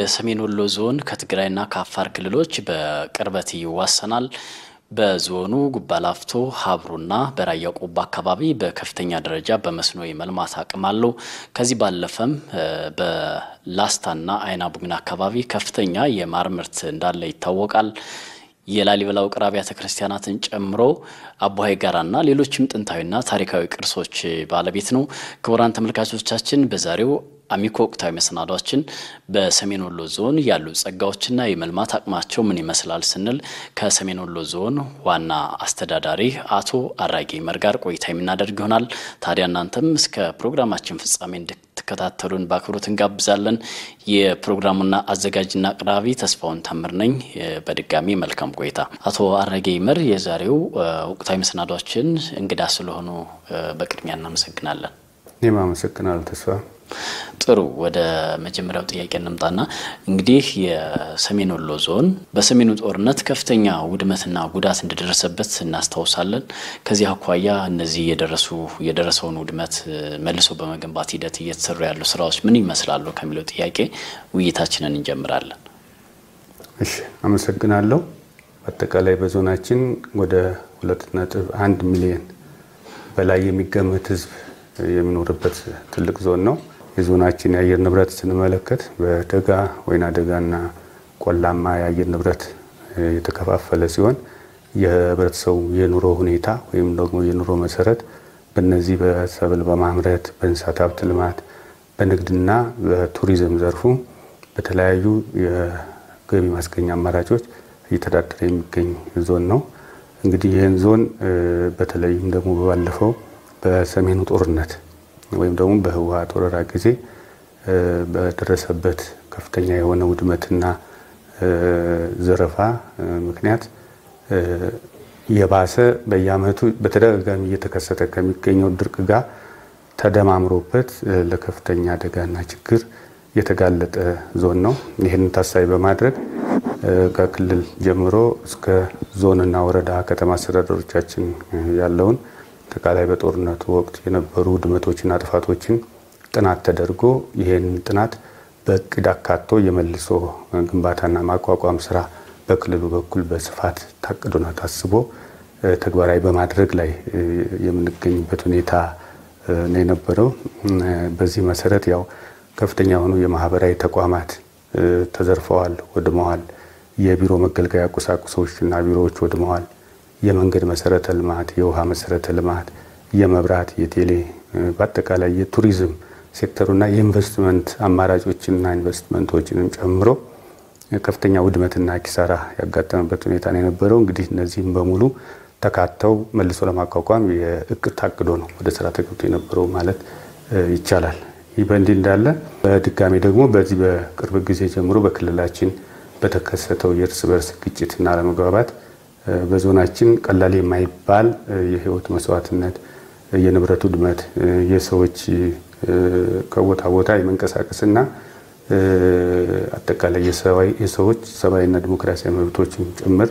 የሰሜን ወሎ ዞን ከትግራይና ከአፋር ክልሎች በቅርበት ይዋሰናል። በዞኑ ጉባላፍቶ፣ ሀብሩና በራያ ቆቦ አካባቢ በከፍተኛ ደረጃ በመስኖ የመልማት አቅም አለው። ከዚህ ባለፈም በላስታና አይና ቡግና አካባቢ ከፍተኛ የማር ምርት እንዳለ ይታወቃል። የላሊበላ ውቅር አብያተ ክርስቲያናትን ጨምሮ አቡሀይ ጋራና ሌሎችም ጥንታዊና ታሪካዊ ቅርሶች ባለቤት ነው። ክቡራን ተመልካቾቻችን በዛሬው አሚኮ ወቅታዊ መሰናዷችን በሰሜን ወሎ ዞን ያሉ ጸጋዎችና የመልማት አቅማቸው ምን ይመስላል ስንል ከሰሜን ወሎ ዞን ዋና አስተዳዳሪ አቶ አራጌ ይመር ጋር ቆይታ የምናደርግ ይሆናል። ታዲያ እናንተም እስከ ፕሮግራማችን ፍጻሜ እንድትከታተሉን በአክብሮት እንጋብዛለን። የፕሮግራሙና አዘጋጅና አቅራቢ ተስፋውን ታምር ነኝ። በድጋሚ መልካም ቆይታ። አቶ አራጌ ይመር የዛሬው ወቅታዊ መሰናዷችን እንግዳ ስለሆኑ በቅድሚያ እናመሰግናለን። እኔም አመሰግናለሁ ተስፋ ጥሩ ወደ መጀመሪያው ጥያቄ እንምጣና እንግዲህ የሰሜን ወሎ ዞን በሰሜኑ ጦርነት ከፍተኛ ውድመትና ጉዳት እንደደረሰበት እናስታውሳለን። ከዚህ አኳያ እነዚህ የደረሱ የደረሰውን ውድመት መልሶ በመገንባት ሂደት እየተሰሩ ያሉ ስራዎች ምን ይመስላሉ ከሚለው ጥያቄ ውይይታችንን እንጀምራለን። እሺ፣ አመሰግናለሁ። አጠቃላይ በዞናችን ወደ ሁለት ነጥብ አንድ ሚሊዮን በላይ የሚገመት ህዝብ የሚኖርበት ትልቅ ዞን ነው። የዞናችን የአየር ንብረት ስንመለከት በደጋ ወይና ደጋና ቆላማ የአየር ንብረት የተከፋፈለ ሲሆን የህብረተሰቡ የኑሮ ሁኔታ ወይም ደግሞ የኑሮ መሰረት በነዚህ በሰብል በማምረት በእንስሳት ሀብት ልማት፣ በንግድና በቱሪዝም ዘርፉ በተለያዩ የገቢ ማስገኛ አማራጮች እየተዳደረ የሚገኝ ዞን ነው። እንግዲህ ይህን ዞን በተለይም ደግሞ ባለፈው በሰሜኑ ጦርነት ወይም ደግሞ በህወሀት ወረራ ጊዜ በደረሰበት ከፍተኛ የሆነ ውድመትና ዘረፋ ምክንያት የባሰ በየዓመቱ በተደጋጋሚ እየተከሰተ ከሚገኘው ድርቅ ጋር ተደማምሮበት ለከፍተኛ አደጋና ችግር የተጋለጠ ዞን ነው። ይህንን ታሳቢ በማድረግ ከክልል ጀምሮ እስከ ዞንና ወረዳ ከተማ አስተዳደሮቻችን ያለውን አጠቃላይ በጦርነቱ ወቅት የነበሩ ውድመቶችና ጥፋቶችን ጥናት ተደርጎ ይህን ጥናት በእቅድ አካቶ የመልሶ ግንባታና ማቋቋም ስራ በክልሉ በኩል በስፋት ታቅዶና ታስቦ ተግባራዊ በማድረግ ላይ የምንገኝበት ሁኔታ ነው የነበረው። በዚህ መሰረት ያው ከፍተኛ የሆኑ የማህበራዊ ተቋማት ተዘርፈዋል፣ ወድመዋል። የቢሮ መገልገያ ቁሳቁሶችና ቢሮዎች ወድመዋል። የመንገድ መሰረተ ልማት፣ የውሃ መሰረተ ልማት፣ የመብራት፣ የቴሌ በአጠቃላይ የቱሪዝም ሴክተሩና የኢንቨስትመንት አማራጮችንና ኢንቨስትመንቶችንም ጨምሮ ከፍተኛ ውድመትና ኪሳራ ያጋጠመበት ሁኔታ ነው የነበረው። እንግዲህ እነዚህም በሙሉ ተካተው መልሶ ለማቋቋም የእቅድ ታቅዶ ነው ወደ ስራ ተገብቶ የነበረው ማለት ይቻላል። ይህ በእንዲህ እንዳለ በድጋሚ ደግሞ በዚህ በቅርብ ጊዜ ጀምሮ በክልላችን በተከሰተው የእርስ በርስ ግጭትና አለመግባባት በዞናችን ቀላል የማይባል የህይወት መስዋዕትነት፣ የንብረት ውድመት፣ የሰዎች ከቦታ ቦታ የመንቀሳቀስና አጠቃላይ የሰዎች ሰብአዊና ዲሞክራሲያዊ መብቶችን ጭምር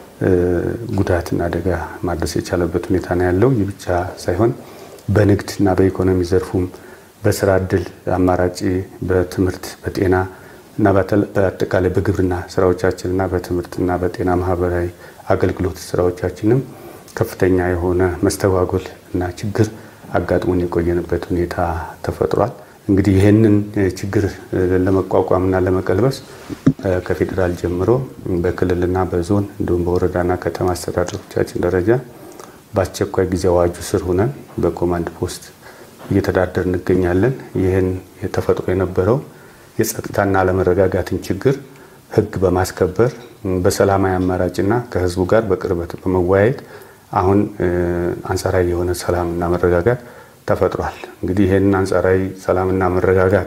ጉዳትና አደጋ ማድረስ የቻለበት ሁኔታ ነው ያለው። ይህ ብቻ ሳይሆን በንግድና በኢኮኖሚ ዘርፉም በስራ እድል አማራጭ በትምህርት በጤና እና በአጠቃላይ በግብርና ስራዎቻችንና በትምህርትና በጤና ማህበራዊ አገልግሎት ስራዎቻችንም ከፍተኛ የሆነ መስተጓጎል እና ችግር አጋጥሞን የቆየንበት ሁኔታ ተፈጥሯል። እንግዲህ ይህንን ችግር ለመቋቋምና ለመቀልበስ ከፌዴራል ጀምሮ በክልልና በዞን እንዲሁም በወረዳና ከተማ አስተዳደሮቻችን ደረጃ በአስቸኳይ ጊዜ አዋጁ ስር ሆነን በኮማንድ ፖስት እየተዳደር እንገኛለን። ይህን የተፈጥሮ የነበረው የጸጥታና አለመረጋጋትን ችግር ህግ በማስከበር በሰላማዊ አማራጭና ከህዝቡ ጋር በቅርበት በመወያየት አሁን አንጻራዊ የሆነ ሰላምና መረጋጋት ተፈጥሯል። እንግዲህ ይህንን አንጻራዊ ሰላምና መረጋጋት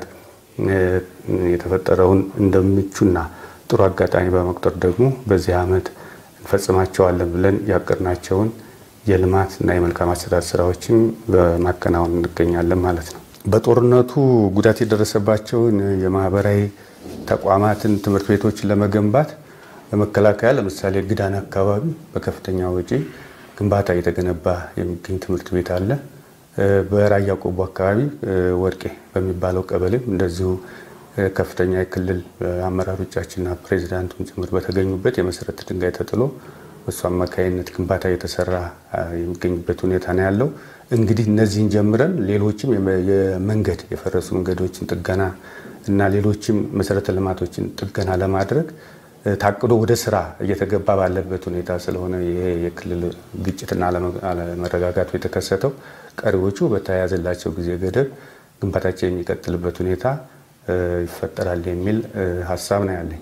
የተፈጠረውን እንደምቹና ጥሩ አጋጣሚ በመቁጠር ደግሞ በዚህ ዓመት እንፈጽማቸዋለን ብለን ያቀድናቸውን የልማት እና የመልካም አስተዳደር ስራዎችን በማከናወን እንገኛለን ማለት ነው። በጦርነቱ ጉዳት የደረሰባቸውን የማህበራዊ ተቋማትን፣ ትምህርት ቤቶችን ለመገንባት በመከላከያ ለምሳሌ ግዳን አካባቢ በከፍተኛ ወጪ ግንባታ እየተገነባ የሚገኝ ትምህርት ቤት አለ። በራያ ቆቦ አካባቢ ወርቄ በሚባለው ቀበሌም እንደዚሁ ከፍተኛ የክልል አመራሮቻችንና ፕሬዚዳንቱን ጭምር በተገኙበት የመሰረት ድንጋይ ተጥሎ በሱ አማካይነት ግንባታ የተሰራ የሚገኝበት ሁኔታ ነው ያለው። እንግዲህ እነዚህን ጀምረን ሌሎችም የመንገድ የፈረሱ መንገዶችን ጥገና እና ሌሎችም መሰረተ ልማቶችን ጥገና ለማድረግ ታቅዶ ወደ ስራ እየተገባ ባለበት ሁኔታ ስለሆነ ይሄ የክልል ግጭትና አለመረጋጋቱ የተከሰተው ቀሪዎቹ በተያያዘላቸው ጊዜ ገደብ ግንባታቸው የሚቀጥልበት ሁኔታ ይፈጠራል የሚል ሀሳብ ነው ያለኝ።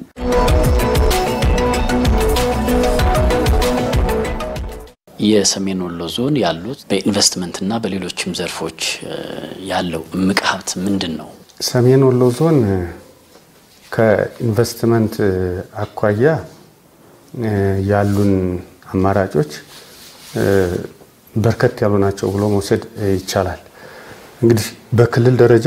የሰሜን ወሎ ዞን ያሉት በኢንቨስትመንትና በሌሎችም ዘርፎች ያለው እምቅ ሀብት ምንድን ነው? ሰሜን ወሎ ዞን ከኢንቨስትመንት አኳያ ያሉን አማራጮች በርከት ያሉ ናቸው ብሎ መውሰድ ይቻላል። እንግዲህ በክልል ደረጃ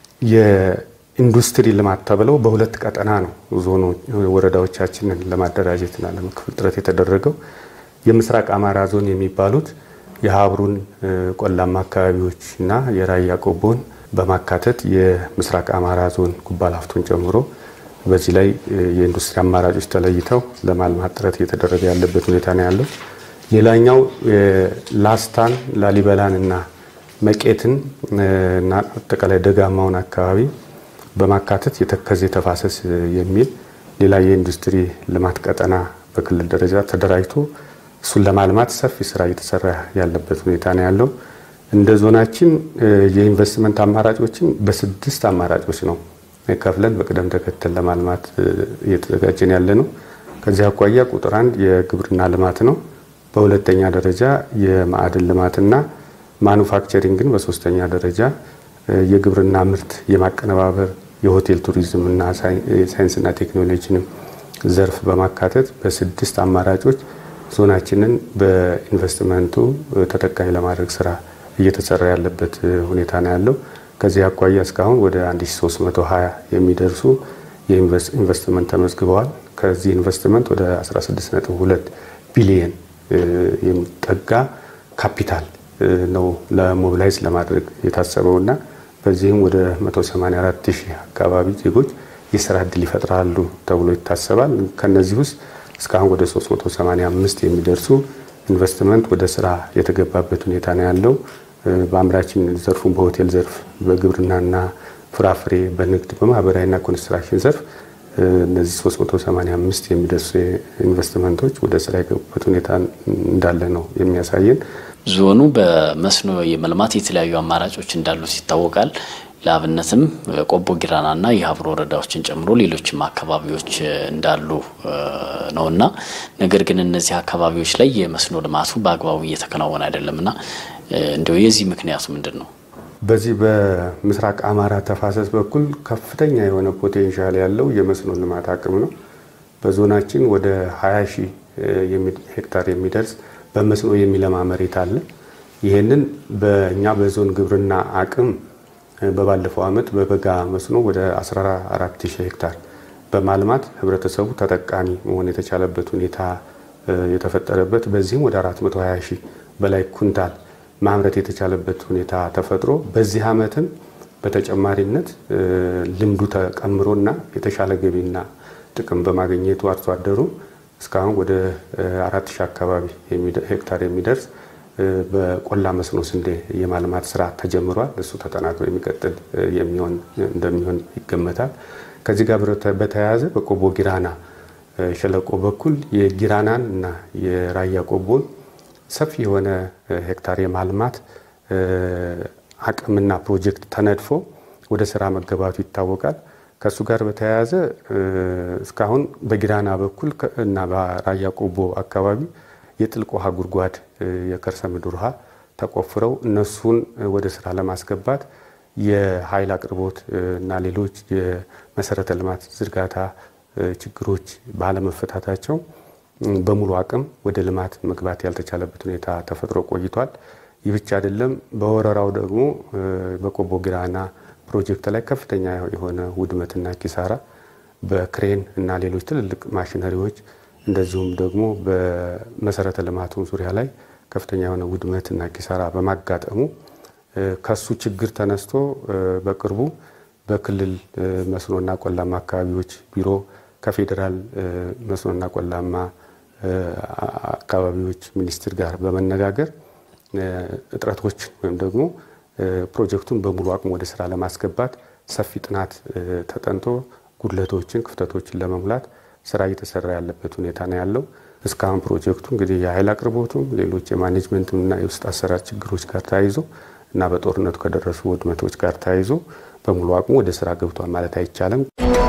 የኢንዱስትሪ ልማት ተብለው በሁለት ቀጠና ነው ዞኖ ወረዳዎቻችንን ለማደራጀትና ለመክፈል ጥረት የተደረገው። የምስራቅ አማራ ዞን የሚባሉት የሀብሩን ቆላማ አካባቢዎች እና የራያ ቆቦን በማካተት የምስራቅ አማራ ዞን ጉባላፍቶን ጨምሮ በዚህ ላይ የኢንዱስትሪ አማራጮች ተለይተው ለማልማት ጥረት እየተደረገ ያለበት ሁኔታ ነው ያለው። ሌላኛው ላስታን፣ ላሊበላን እና መቄትን እና አጠቃላይ ደጋማውን አካባቢ በማካተት የተከዜ ተፋሰስ የሚል ሌላ የኢንዱስትሪ ልማት ቀጠና በክልል ደረጃ ተደራጅቶ እሱን ለማልማት ሰፊ ስራ እየተሰራ ያለበት ሁኔታ ነው ያለው። እንደ ዞናችን የኢንቨስትመንት አማራጮችን በስድስት አማራጮች ነው ከፍለን በቅደም ተከተል ለማልማት እየተዘጋጀን ያለ ነው። ከዚህ አኳያ ቁጥር አንድ የግብርና ልማት ነው። በሁለተኛ ደረጃ የማዕድን ልማትና ማኑፋክቸሪንግን በሶስተኛ ደረጃ የግብርና ምርት የማቀነባበር የሆቴል ቱሪዝም እና ሳይንስና ቴክኖሎጂንም ዘርፍ በማካተት በስድስት አማራጮች ዞናችንን በኢንቨስትመንቱ ተጠቃሚ ለማድረግ ስራ እየተሰራ ያለበት ሁኔታ ነው ያለው። ከዚህ አኳያ እስካሁን ወደ 1320 የሚደርሱ የኢንቨስትመንት ተመዝግበዋል። ከዚህ ኢንቨስትመንት ወደ 16.2 ቢሊየን የሚጠጋ ካፒታል ነው ለሞቢላይዝ ለማድረግ የታሰበውና በዚህም ወደ 184 ሺህ አካባቢ ዜጎች የስራ እድል ይፈጥራሉ ተብሎ ይታሰባል። ከነዚህ ውስጥ እስካሁን ወደ 385 የሚደርሱ ኢንቨስትመንት ወደ ስራ የተገባበት ሁኔታ ነው ያለው። በአምራችን ዘርፉን በሆቴል ዘርፍ፣ በግብርናና ፍራፍሬ፣ በንግድ፣ በማህበራዊና ኮንስትራክሽን ዘርፍ እነዚህ 385 የሚደርሱ ኢንቨስትመንቶች ወደ ስራ የገቡበት ሁኔታ እንዳለ ነው የሚያሳየን። ዞኑ በመስኖ የመልማት የተለያዩ አማራጮች እንዳሉት ይታወቃል። ለአብነትም ቆቦ ጊራናና የሀብሮ ወረዳዎችን ጨምሮ ሌሎችም አካባቢዎች እንዳሉ ነውና ነገር ግን እነዚህ አካባቢዎች ላይ የመስኖ ልማቱ በአግባቡ እየተከናወነ አይደለምና እንዲያው የዚህ ምክንያቱ ምንድን ነው? በዚህ በምስራቅ አማራ ተፋሰስ በኩል ከፍተኛ የሆነ ፖቴንሻል ያለው የመስኖ ልማት አቅም ነው። በዞናችን ወደ 20 ሺህ ሄክታር የሚደርስ በመስኖ የሚለማ መሬት አለ። ይህንን በእኛ በዞን ግብርና አቅም በባለፈው ዓመት በበጋ መስኖ ወደ 14 ሺህ ሄክታር በማልማት ህብረተሰቡ ተጠቃሚ መሆን የተቻለበት ሁኔታ የተፈጠረበት በዚህም ወደ 420 ሺህ በላይ ኩንታል ማምረት የተቻለበት ሁኔታ ተፈጥሮ በዚህ ዓመትም በተጨማሪነት ልምዱ ተቀምሮና የተሻለ ገቢና ጥቅም በማግኘቱ አርሶ አደሩ እስካሁን ወደ አራት ሺህ አካባቢ ሄክታር የሚደርስ በቆላ መስኖ ስንዴ የማልማት ስራ ተጀምሯል። እሱ ተጠናክሮ የሚቀጥል የሚሆን እንደሚሆን ይገመታል። ከዚህ ጋር በተያያዘ በቆቦ ጊራና ሸለቆ በኩል የጊራናን እና የራያ ቆቦን ሰፊ የሆነ ሄክታር የማልማት አቅምና ፕሮጀክት ተነድፎ ወደ ስራ መገባቱ ይታወቃል። ከእሱ ጋር በተያያዘ እስካሁን በጊራና በኩል እና በራያ ቆቦ አካባቢ የጥልቅ ውሃ ጉድጓድ የከርሰ ምድር ውሃ ተቆፍረው እነሱን ወደ ስራ ለማስገባት የኃይል አቅርቦት እና ሌሎች የመሰረተ ልማት ዝርጋታ ችግሮች ባለመፈታታቸው በሙሉ አቅም ወደ ልማት መግባት ያልተቻለበት ሁኔታ ተፈጥሮ ቆይቷል። ይህ ብቻ አይደለም። በወረራው ደግሞ በቆቦ ጊራና ፕሮጀክት ላይ ከፍተኛ የሆነ ውድመትና ኪሳራ በክሬን እና ሌሎች ትልልቅ ማሽነሪዎች እንደዚሁም ደግሞ በመሰረተ ልማቱ ዙሪያ ላይ ከፍተኛ የሆነ ውድመትና ኪሳራ በማጋጠሙ ከሱ ችግር ተነስቶ በቅርቡ በክልል መስኖና ቆላማ አካባቢዎች ቢሮ ከፌዴራል መስኖና ቆላማ አካባቢዎች ሚኒስቴር ጋር በመነጋገር እጥረቶች ወይም ደግሞ ፕሮጀክቱን በሙሉ አቅም ወደ ስራ ለማስገባት ሰፊ ጥናት ተጠንቶ ጉድለቶችን፣ ክፍተቶችን ለመሙላት ስራ እየተሰራ ያለበት ሁኔታ ነው ያለው። እስካሁን ፕሮጀክቱ እንግዲህ የኃይል አቅርቦቱም ሌሎች የማኔጅመንትና የውስጥ አሰራር ችግሮች ጋር ተያይዞ እና በጦርነቱ ከደረሱ ውድመቶች ጋር ተያይዞ በሙሉ አቅሙ ወደ ስራ ገብቷል ማለት አይቻልም።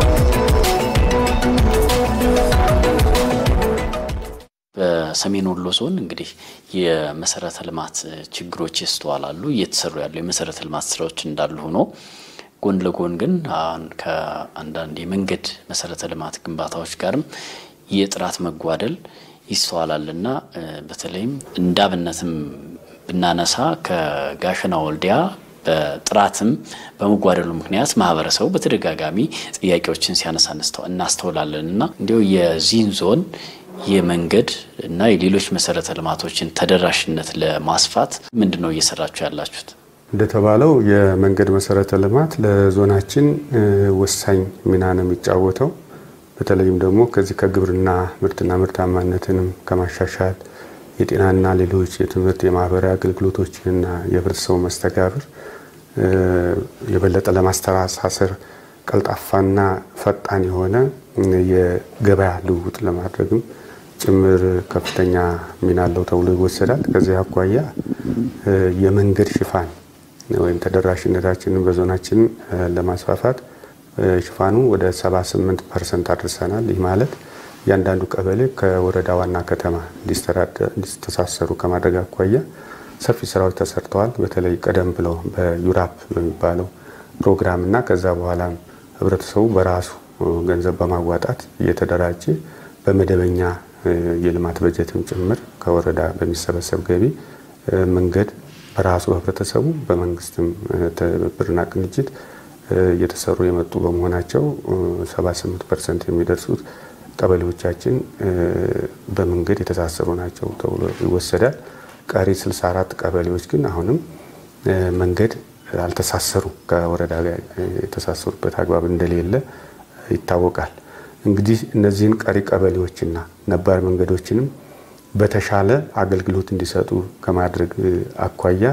በሰሜን ወሎ ዞን እንግዲህ የመሰረተ ልማት ችግሮች ይስተዋላሉ። እየተሰሩ ያሉ የመሰረተ ልማት ስራዎች እንዳሉ ሆኖ ጎን ለጎን ግን አሁን ከአንዳንድ የመንገድ መሰረተ ልማት ግንባታዎች ጋርም የጥራት መጓደል ይስተዋላል እና በተለይም እንደ አብነትም ብናነሳ ከጋሸና ወልዲያ በጥራትም በመጓደሉ ምክንያት ማህበረሰቡ በተደጋጋሚ ጥያቄዎችን ሲያነሳ እናስተውላለን እና እንዲሁ የዚህን ዞን የመንገድ እና የሌሎች መሰረተ ልማቶችን ተደራሽነት ለማስፋት ምንድን ነው እየሰራችሁ ያላችሁት? እንደተባለው የመንገድ መሰረተ ልማት ለዞናችን ወሳኝ ሚና ነው የሚጫወተው። በተለይም ደግሞ ከዚህ ከግብርና ምርትና ምርታማነትንም ከማሻሻል የጤናና ሌሎች የትምህርት የማህበራዊ አገልግሎቶችንና የህብረተሰቡ መስተጋብር የበለጠ ለማስተሳሰር ቀልጣፋና ፈጣን የሆነ የገበያ ልውውጥ ለማድረግም ጭምር ከፍተኛ ሚና አለው ተብሎ ይወሰዳል። ከዚህ አኳያ የመንገድ ሽፋን ወይም ተደራሽነታችንን በዞናችን ለማስፋፋት ሽፋኑ ወደ 78 ፐርሰንት አድርሰናል። ይህ ማለት እያንዳንዱ ቀበሌ ከወረዳ ዋና ከተማ እንዲተሳሰሩ ከማድረግ አኳያ ሰፊ ስራዎች ተሰርተዋል። በተለይ ቀደም ብለው በዩራፕ በሚባለው ፕሮግራም እና ከዛ በኋላ ህብረተሰቡ በራሱ ገንዘብ በማዋጣት እየተደራጀ በመደበኛ የልማት በጀትም ጭምር ከወረዳ በሚሰበሰብ ገቢ መንገድ በራሱ ህብረተሰቡ በመንግስትም ትብብርና ቅንጅት እየተሰሩ የመጡ በመሆናቸው 78 ፐርሰንት የሚደርሱት ቀበሌዎቻችን በመንገድ የተሳሰሩ ናቸው ተብሎ ይወሰዳል። ቀሪ 64 ቀበሌዎች ግን አሁንም መንገድ አልተሳሰሩ ከወረዳ ጋር የተሳሰሩበት አግባብ እንደሌለ ይታወቃል። እንግዲህ እነዚህን ቀሪ ቀበሌዎችና ነባር መንገዶችንም በተሻለ አገልግሎት እንዲሰጡ ከማድረግ አኳያ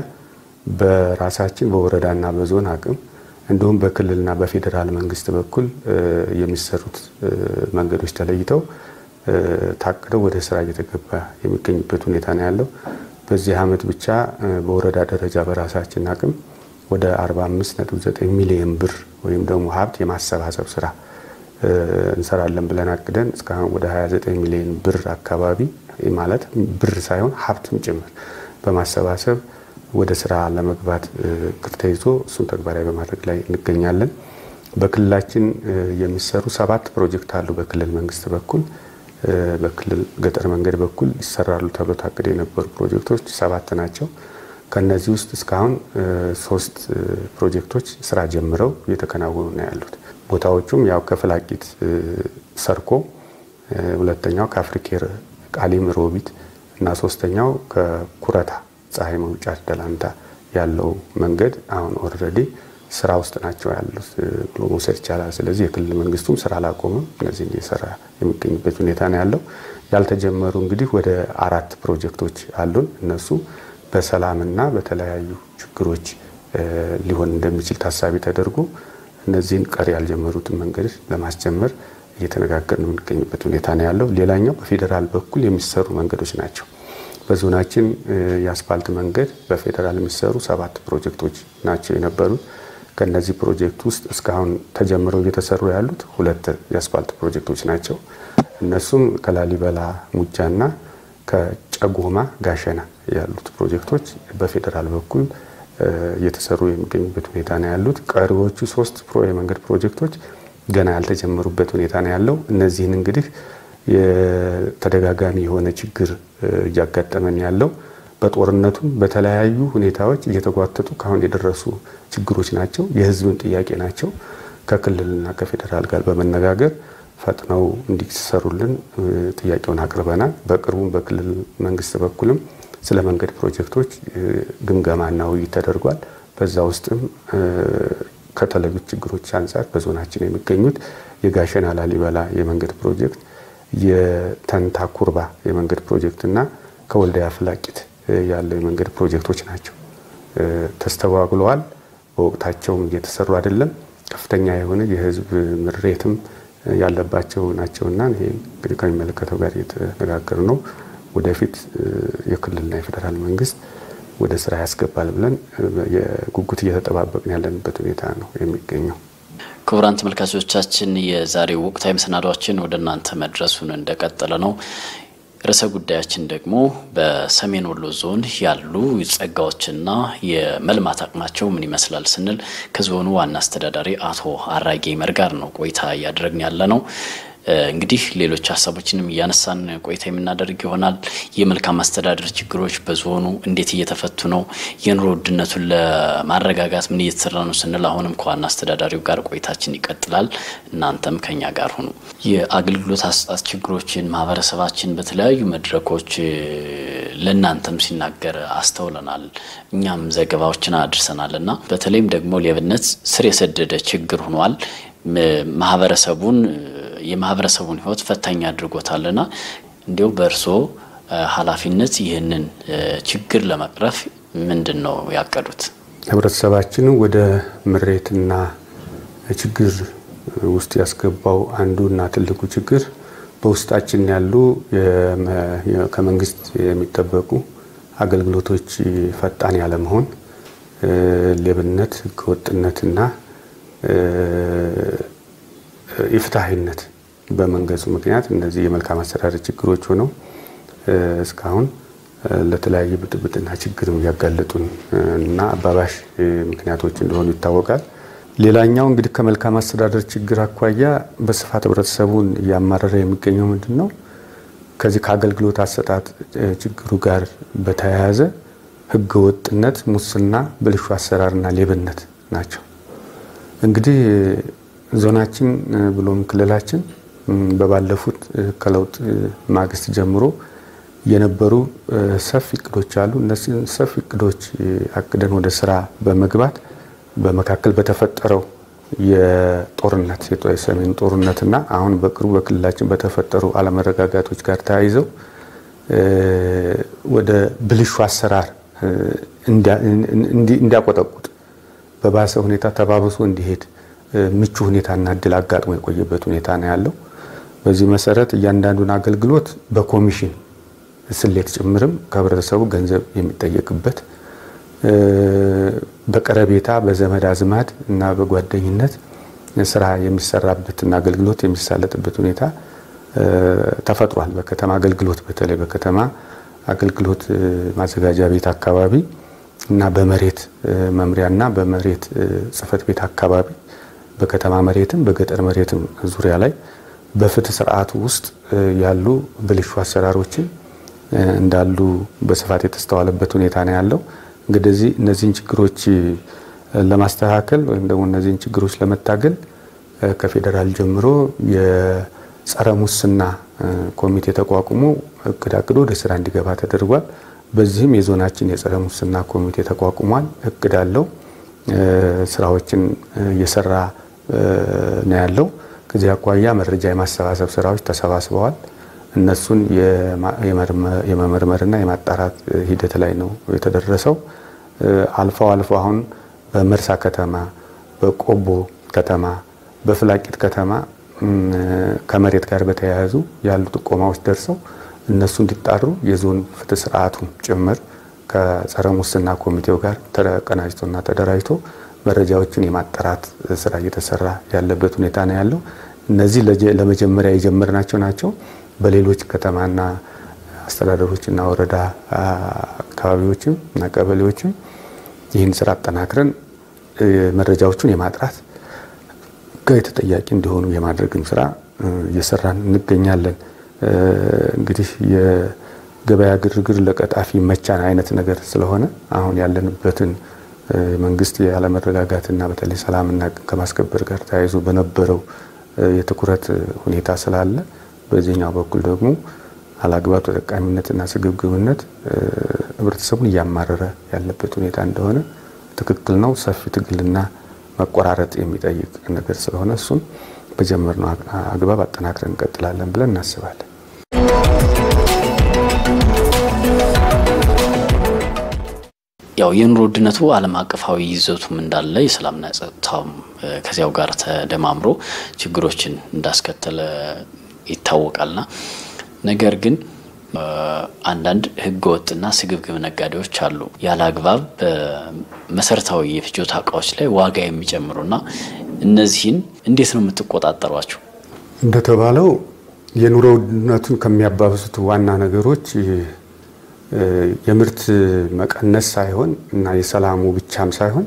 በራሳችን በወረዳና በዞን አቅም እንዲሁም በክልልና በፌዴራል መንግስት በኩል የሚሰሩት መንገዶች ተለይተው ታቅደው ወደ ስራ እየተገባ የሚገኝበት ሁኔታ ነው ያለው። በዚህ ዓመት ብቻ በወረዳ ደረጃ በራሳችን አቅም ወደ 45.9 ሚሊዮን ብር ወይም ደግሞ ሀብት የማሰባሰብ ስራ እንሰራለን ብለን አቅደን እስካሁን ወደ 29 ሚሊዮን ብር አካባቢ ማለት ብር ሳይሆን ሀብትም ጭምር በማሰባሰብ ወደ ስራ ለመግባት እቅድ ተይዞ እሱን ተግባራዊ በማድረግ ላይ እንገኛለን። በክልላችን የሚሰሩ ሰባት ፕሮጀክት አሉ። በክልል መንግስት በኩል በክልል ገጠር መንገድ በኩል ይሰራሉ ተብሎ ታቅደው የነበሩ ፕሮጀክቶች ሰባት ናቸው። ከነዚህ ውስጥ እስካሁን ሶስት ፕሮጀክቶች ስራ ጀምረው እየተከናወኑ ነው ያሉት። ቦታዎቹም ያው ከፍላቂት ሰርኮ፣ ሁለተኛው ከአፍሪኬር ቃሊም ሮቢት እና ሶስተኛው ከኩረታ ፀሐይ መውጫ ደላንታ ያለው መንገድ አሁን ኦልሬዲ ስራ ውስጥ ናቸው ያሉት ብሎ መውሰድ ይቻላል። ስለዚህ የክልል መንግስቱም ስራ አላቆምም፣ እነዚህን እየሰራ የሚገኝበት ሁኔታ ነው ያለው። ያልተጀመሩ እንግዲህ ወደ አራት ፕሮጀክቶች አሉን። እነሱ በሰላምና በተለያዩ ችግሮች ሊሆን እንደሚችል ታሳቢ ተደርጎ እነዚህን ቀሪ ያልጀመሩትን መንገዶች ለማስጀመር እየተነጋገርን የምንገኝበት ሁኔታ ነው ያለው። ሌላኛው በፌዴራል በኩል የሚሰሩ መንገዶች ናቸው። በዞናችን የአስፋልት መንገድ በፌዴራል የሚሰሩ ሰባት ፕሮጀክቶች ናቸው የነበሩት። ከነዚህ ፕሮጀክት ውስጥ እስካሁን ተጀምረው እየተሰሩ ያሉት ሁለት የአስፋልት ፕሮጀክቶች ናቸው። እነሱም ከላሊበላ ሙጃና ከጨጎማ ጋሸና ያሉት ፕሮጀክቶች በፌዴራል በኩል እየተሰሩ የሚገኙበት ሁኔታ ነው ያሉት። ቀሪዎቹ ሶስት የመንገድ ፕሮጀክቶች ገና ያልተጀመሩበት ሁኔታ ነው ያለው። እነዚህን እንግዲህ የተደጋጋሚ የሆነ ችግር እያጋጠመን ያለው በጦርነቱም በተለያዩ ሁኔታዎች እየተጓተቱ ካሁን የደረሱ ችግሮች ናቸው። የሕዝብን ጥያቄ ናቸው። ከክልልና ከፌዴራል ጋር በመነጋገር ፈጥነው እንዲሰሩልን ጥያቄውን አቅርበናል። በቅርቡም በክልል መንግስት በኩልም ስለ መንገድ ፕሮጀክቶች ግምገማና ውይይት ተደርጓል። በዛ ውስጥም ከተለዩት ችግሮች አንጻር በዞናችን የሚገኙት የጋሸና ላሊበላ የመንገድ ፕሮጀክት፣ የተንታ ኩርባ የመንገድ ፕሮጀክት እና ከወልዲያ ፍላቂት ያለው የመንገድ ፕሮጀክቶች ናቸው። ተስተጓጉለዋል። በወቅታቸውም እየተሰሩ አይደለም። ከፍተኛ የሆነ የህዝብ ምሬትም ያለባቸው ናቸውና ይሄ እንግዲህ ከሚመለከተው ጋር እየተነጋገር ነው። ወደፊት የክልልና የፌዴራል መንግስት ወደ ስራ ያስገባል ብለን የጉጉት እየተጠባበቅን ያለንበት ሁኔታ ነው የሚገኘው። ክቡራን ተመልካቾቻችን የዛሬው ወቅታዊ መሰናዷችን ወደ እናንተ መድረሱን እንደቀጠለ ነው። ርዕሰ ጉዳያችን ደግሞ በሰሜን ወሎ ዞን ያሉ ጸጋዎችና የመልማት አቅማቸው ምን ይመስላል ስንል ከዞኑ ዋና አስተዳዳሪ አቶ አራጌ ይመር ጋር ነው ቆይታ እያደረግን ያለ ነው። እንግዲህ ሌሎች ሀሳቦችንም እያነሳን ቆይታ የምናደርግ ይሆናል። የመልካም አስተዳደር ችግሮች በዞኑ እንዴት እየተፈቱ ነው? የኑሮ ውድነቱን ለማረጋጋት ምን እየተሰራ ነው ስንል አሁንም ከዋና አስተዳዳሪው ጋር ቆይታችን ይቀጥላል። እናንተም ከኛ ጋር ሁኑ። የአገልግሎት አሰጣጥ ችግሮችን ማህበረሰባችን በተለያዩ መድረኮች ለእናንተም ሲናገር አስተውለናል። እኛም ዘገባዎችን አድርሰናል እና በተለይም ደግሞ ሌብነት ስር የሰደደ ችግር ሆኗል። ማህበረሰቡን የማህበረሰቡን ሕይወት ፈታኝ አድርጎታልና እንዲሁ በእርስዎ ኃላፊነት ይህንን ችግር ለመቅረፍ ምንድን ነው ያቀዱት? ህብረተሰባችንን ወደ ምሬትና ችግር ውስጥ ያስገባው አንዱና ትልቁ ችግር በውስጣችን ያሉ ከመንግስት የሚጠበቁ አገልግሎቶች ፈጣን ያለመሆን፣ ሌብነት፣ ህገወጥነትና ኢፍትሐዊነት በመንገሱ ምክንያት እነዚህ የመልካም አስተዳደር ችግሮች ሆነው እስካሁን ለተለያየ ብጥብጥና ችግር እያጋለጡን እና አባባሽ ምክንያቶች እንደሆኑ ይታወቃል። ሌላኛው እንግዲህ ከመልካም አስተዳደር ችግር አኳያ በስፋት ህብረተሰቡን እያማረረ የሚገኘው ምንድን ነው? ከዚህ ከአገልግሎት አሰጣጥ ችግሩ ጋር በተያያዘ ህገወጥነት፣ ሙስና፣ ብልሹ አሰራርና ሌብነት ናቸው። እንግዲህ ዞናችን ብሎም ክልላችን በባለፉት ከለውጥ ማግስት ጀምሮ የነበሩ ሰፊ እቅዶች አሉ። እነዚህን ሰፊ እቅዶች አቅደን ወደ ስራ በመግባት በመካከል በተፈጠረው የጦርነት የሰሜኑ ጦርነትና አሁን በቅርቡ በክልላችን በተፈጠሩ አለመረጋጋቶች ጋር ተያይዘው ወደ ብልሹ አሰራር እንዲያቆጠቁጥ በባሰ ሁኔታ ተባብሶ እንዲሄድ ምቹ ሁኔታና እድል አጋጥሞ የቆየበት ሁኔታ ነው ያለው። በዚህ መሰረት እያንዳንዱን አገልግሎት በኮሚሽን ስሌት ጭምርም ከህብረተሰቡ ገንዘብ የሚጠየቅበት በቀረቤታ በዘመድ አዝማድ እና በጓደኝነት ስራ የሚሰራበትና አገልግሎት የሚሳለጥበት ሁኔታ ተፈጥሯል። በከተማ አገልግሎት በተለይ በከተማ አገልግሎት ማዘጋጃ ቤት አካባቢ እና በመሬት መምሪያና በመሬት ጽህፈት ቤት አካባቢ በከተማ መሬትም በገጠር መሬትም ዙሪያ ላይ በፍትህ ስርዓቱ ውስጥ ያሉ ብልሹ አሰራሮችን እንዳሉ በስፋት የተስተዋለበት ሁኔታ ነው ያለው። እንግዲህ እነዚህን ችግሮች ለማስተካከል ወይም ደግሞ እነዚህን ችግሮች ለመታገል ከፌዴራል ጀምሮ የጸረ ሙስና ኮሚቴ ተቋቁሞ እቅድ አቅዶ ወደ ስራ እንዲገባ ተደርጓል። በዚህም የዞናችን የጸረ ሙስና ኮሚቴ ተቋቁሟል። እቅድ አለው። ስራዎችን እየሰራ ነው ያለው። ከዚህ አኳያ መረጃ የማሰባሰብ ስራዎች ተሰባስበዋል። እነሱን የመመርመርና የማጣራት ሂደት ላይ ነው የተደረሰው። አልፈው አልፎ አሁን በመርሳ ከተማ፣ በቆቦ ከተማ፣ በፍላቂት ከተማ ከመሬት ጋር በተያያዙ ያሉ ጥቆማዎች ደርሰው እነሱ እንዲጣሩ የዞን ፍትህ ስርዓቱ ጭምር ከጸረ ሙስና ኮሚቴው ጋር ተቀናጅቶና ተደራጅቶ መረጃዎችን የማጣራት ስራ እየተሰራ ያለበት ሁኔታ ነው ያለው። እነዚህ ለመጀመሪያ የጀመርናቸው ናቸው። በሌሎች ከተማና አስተዳደሮችና ወረዳ አካባቢዎችም እና ቀበሌዎችም ይህን ስራ አጠናክረን መረጃዎቹን የማጥራት ሕጋዊ ተጠያቂ እንዲሆኑ የማድረግም ስራ እየሰራን እንገኛለን። እንግዲህ የገበያ ግርግር ለቀጣፊ መቻን አይነት ነገር ስለሆነ አሁን ያለንበትን መንግስት ያለመረጋጋትና በተለይ ሰላምና ከማስከበር ጋር ተያይዞ በነበረው የትኩረት ሁኔታ ስላለ በዚህኛው በኩል ደግሞ አላግባብ ተጠቃሚነትና ስግብግብነት ህብረተሰቡን እያማረረ ያለበት ሁኔታ እንደሆነ ትክክል ነው። ሰፊ ትግልና መቆራረጥ የሚጠይቅ ነገር ስለሆነ እሱን በጀመርነው አግባብ አጠናክረን እንቀጥላለን ብለን እናስባለን። ያው የኑሮ ውድነቱ ዓለም አቀፋዊ ይዘቱም እንዳለ የሰላምና ጸጥታውም ከዚያው ጋር ተደማምሮ ችግሮችን እንዳስከተለ ይታወቃልና ነገር ግን አንዳንድ ህገ ወጥና ስግብግብ ነጋዴዎች አሉ። ያለ አግባብ በመሰረታዊ የፍጆታ እቃዎች ላይ ዋጋ የሚጨምሩና እነዚህን እንዴት ነው የምትቆጣጠሯቸው? እንደተባለው የኑሮ ውድነቱን ከሚያባብሱት ዋና ነገሮች የምርት መቀነስ ሳይሆን እና የሰላሙ ብቻም ሳይሆን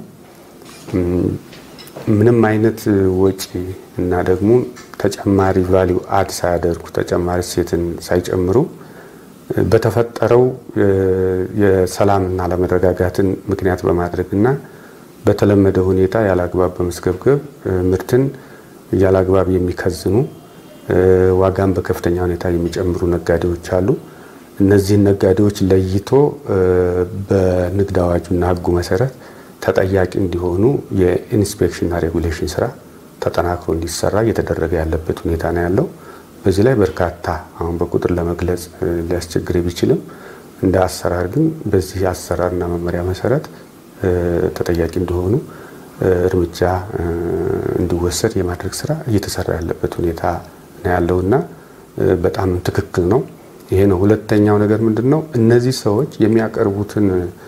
ምንም አይነት ወጪ እና ደግሞ ተጨማሪ ቫሊዩ አድ ሳያደርጉ ተጨማሪ እሴትን ሳይጨምሩ በተፈጠረው የሰላምና አለመረጋጋትን ምክንያት በማድረግ እና በተለመደ ሁኔታ ያለአግባብ በመስገብገብ ምርትን ያለአግባብ የሚከዝኑ ዋጋን በከፍተኛ ሁኔታ የሚጨምሩ ነጋዴዎች አሉ። እነዚህን ነጋዴዎች ለይቶ በንግድ አዋጁና ሕጉ መሰረት ተጠያቂ እንዲሆኑ የኢንስፔክሽንና ሬጉሌሽን ስራ ተጠናክሮ እንዲሰራ እየተደረገ ያለበት ሁኔታ ነው ያለው። በዚህ ላይ በርካታ አሁን በቁጥር ለመግለጽ ሊያስቸግር ቢችልም እንደ አሰራር ግን በዚህ አሰራርና መመሪያ መሰረት ተጠያቂ እንዲሆኑ እርምጃ እንዲወሰድ የማድረግ ስራ እየተሰራ ያለበት ሁኔታ ነው ያለውና በጣም ትክክል ነው። ይሄ ነው። ሁለተኛው ነገር ምንድን ነው? እነዚህ ሰዎች የሚያቀርቡትን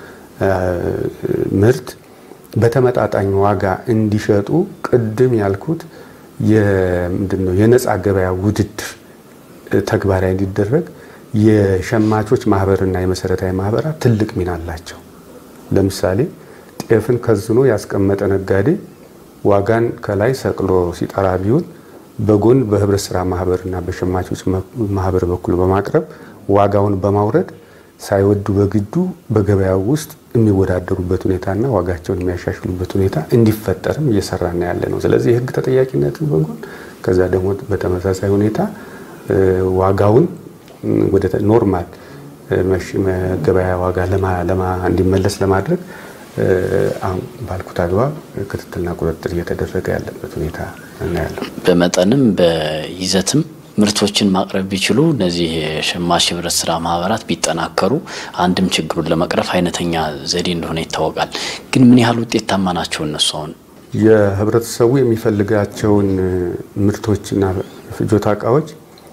ምርት በተመጣጣኝ ዋጋ እንዲሸጡ ቅድም ያልኩት ምንድነው የነፃ ገበያ ውድድር ተግባራዊ እንዲደረግ የሸማቾች ማህበርና የመሰረታዊ ማህበራት ትልቅ ሚና አላቸው። ለምሳሌ ጤፍን ከዝኖ ያስቀመጠ ነጋዴ ዋጋን ከላይ ሰቅሎ ሲጠራ ቢውል በጎን በህብረት ስራ ማህበርና በሸማቾች ማህበር በኩል በማቅረብ ዋጋውን በማውረድ ሳይወዱ በግዱ በገበያው ውስጥ የሚወዳደሩበት ሁኔታና ዋጋቸውን የሚያሻሽሉበት ሁኔታ እንዲፈጠርም እየሰራና ያለ ነው። ስለዚህ የህግ ተጠያቂነትን በጎን ከዛ ደግሞ በተመሳሳይ ሁኔታ ዋጋውን ወደ ኖርማል ገበያ ዋጋ እንዲመለስ ለማድረግ አሁን ባልኩት አግባብ ክትትልና ቁጥጥር እየተደረገ ያለበት ሁኔታ እናያለን። በመጠንም በይዘትም ምርቶችን ማቅረብ ቢችሉ እነዚህ የሸማች ህብረት ስራ ማህበራት ቢጠናከሩ አንድም ችግሩን ለመቅረፍ አይነተኛ ዘዴ እንደሆነ ይታወቃል። ግን ምን ያህል ውጤታማ ናቸው እነሱ? አሁን የህብረተሰቡ የሚፈልጋቸውን ምርቶችና ፍጆታ እቃዎች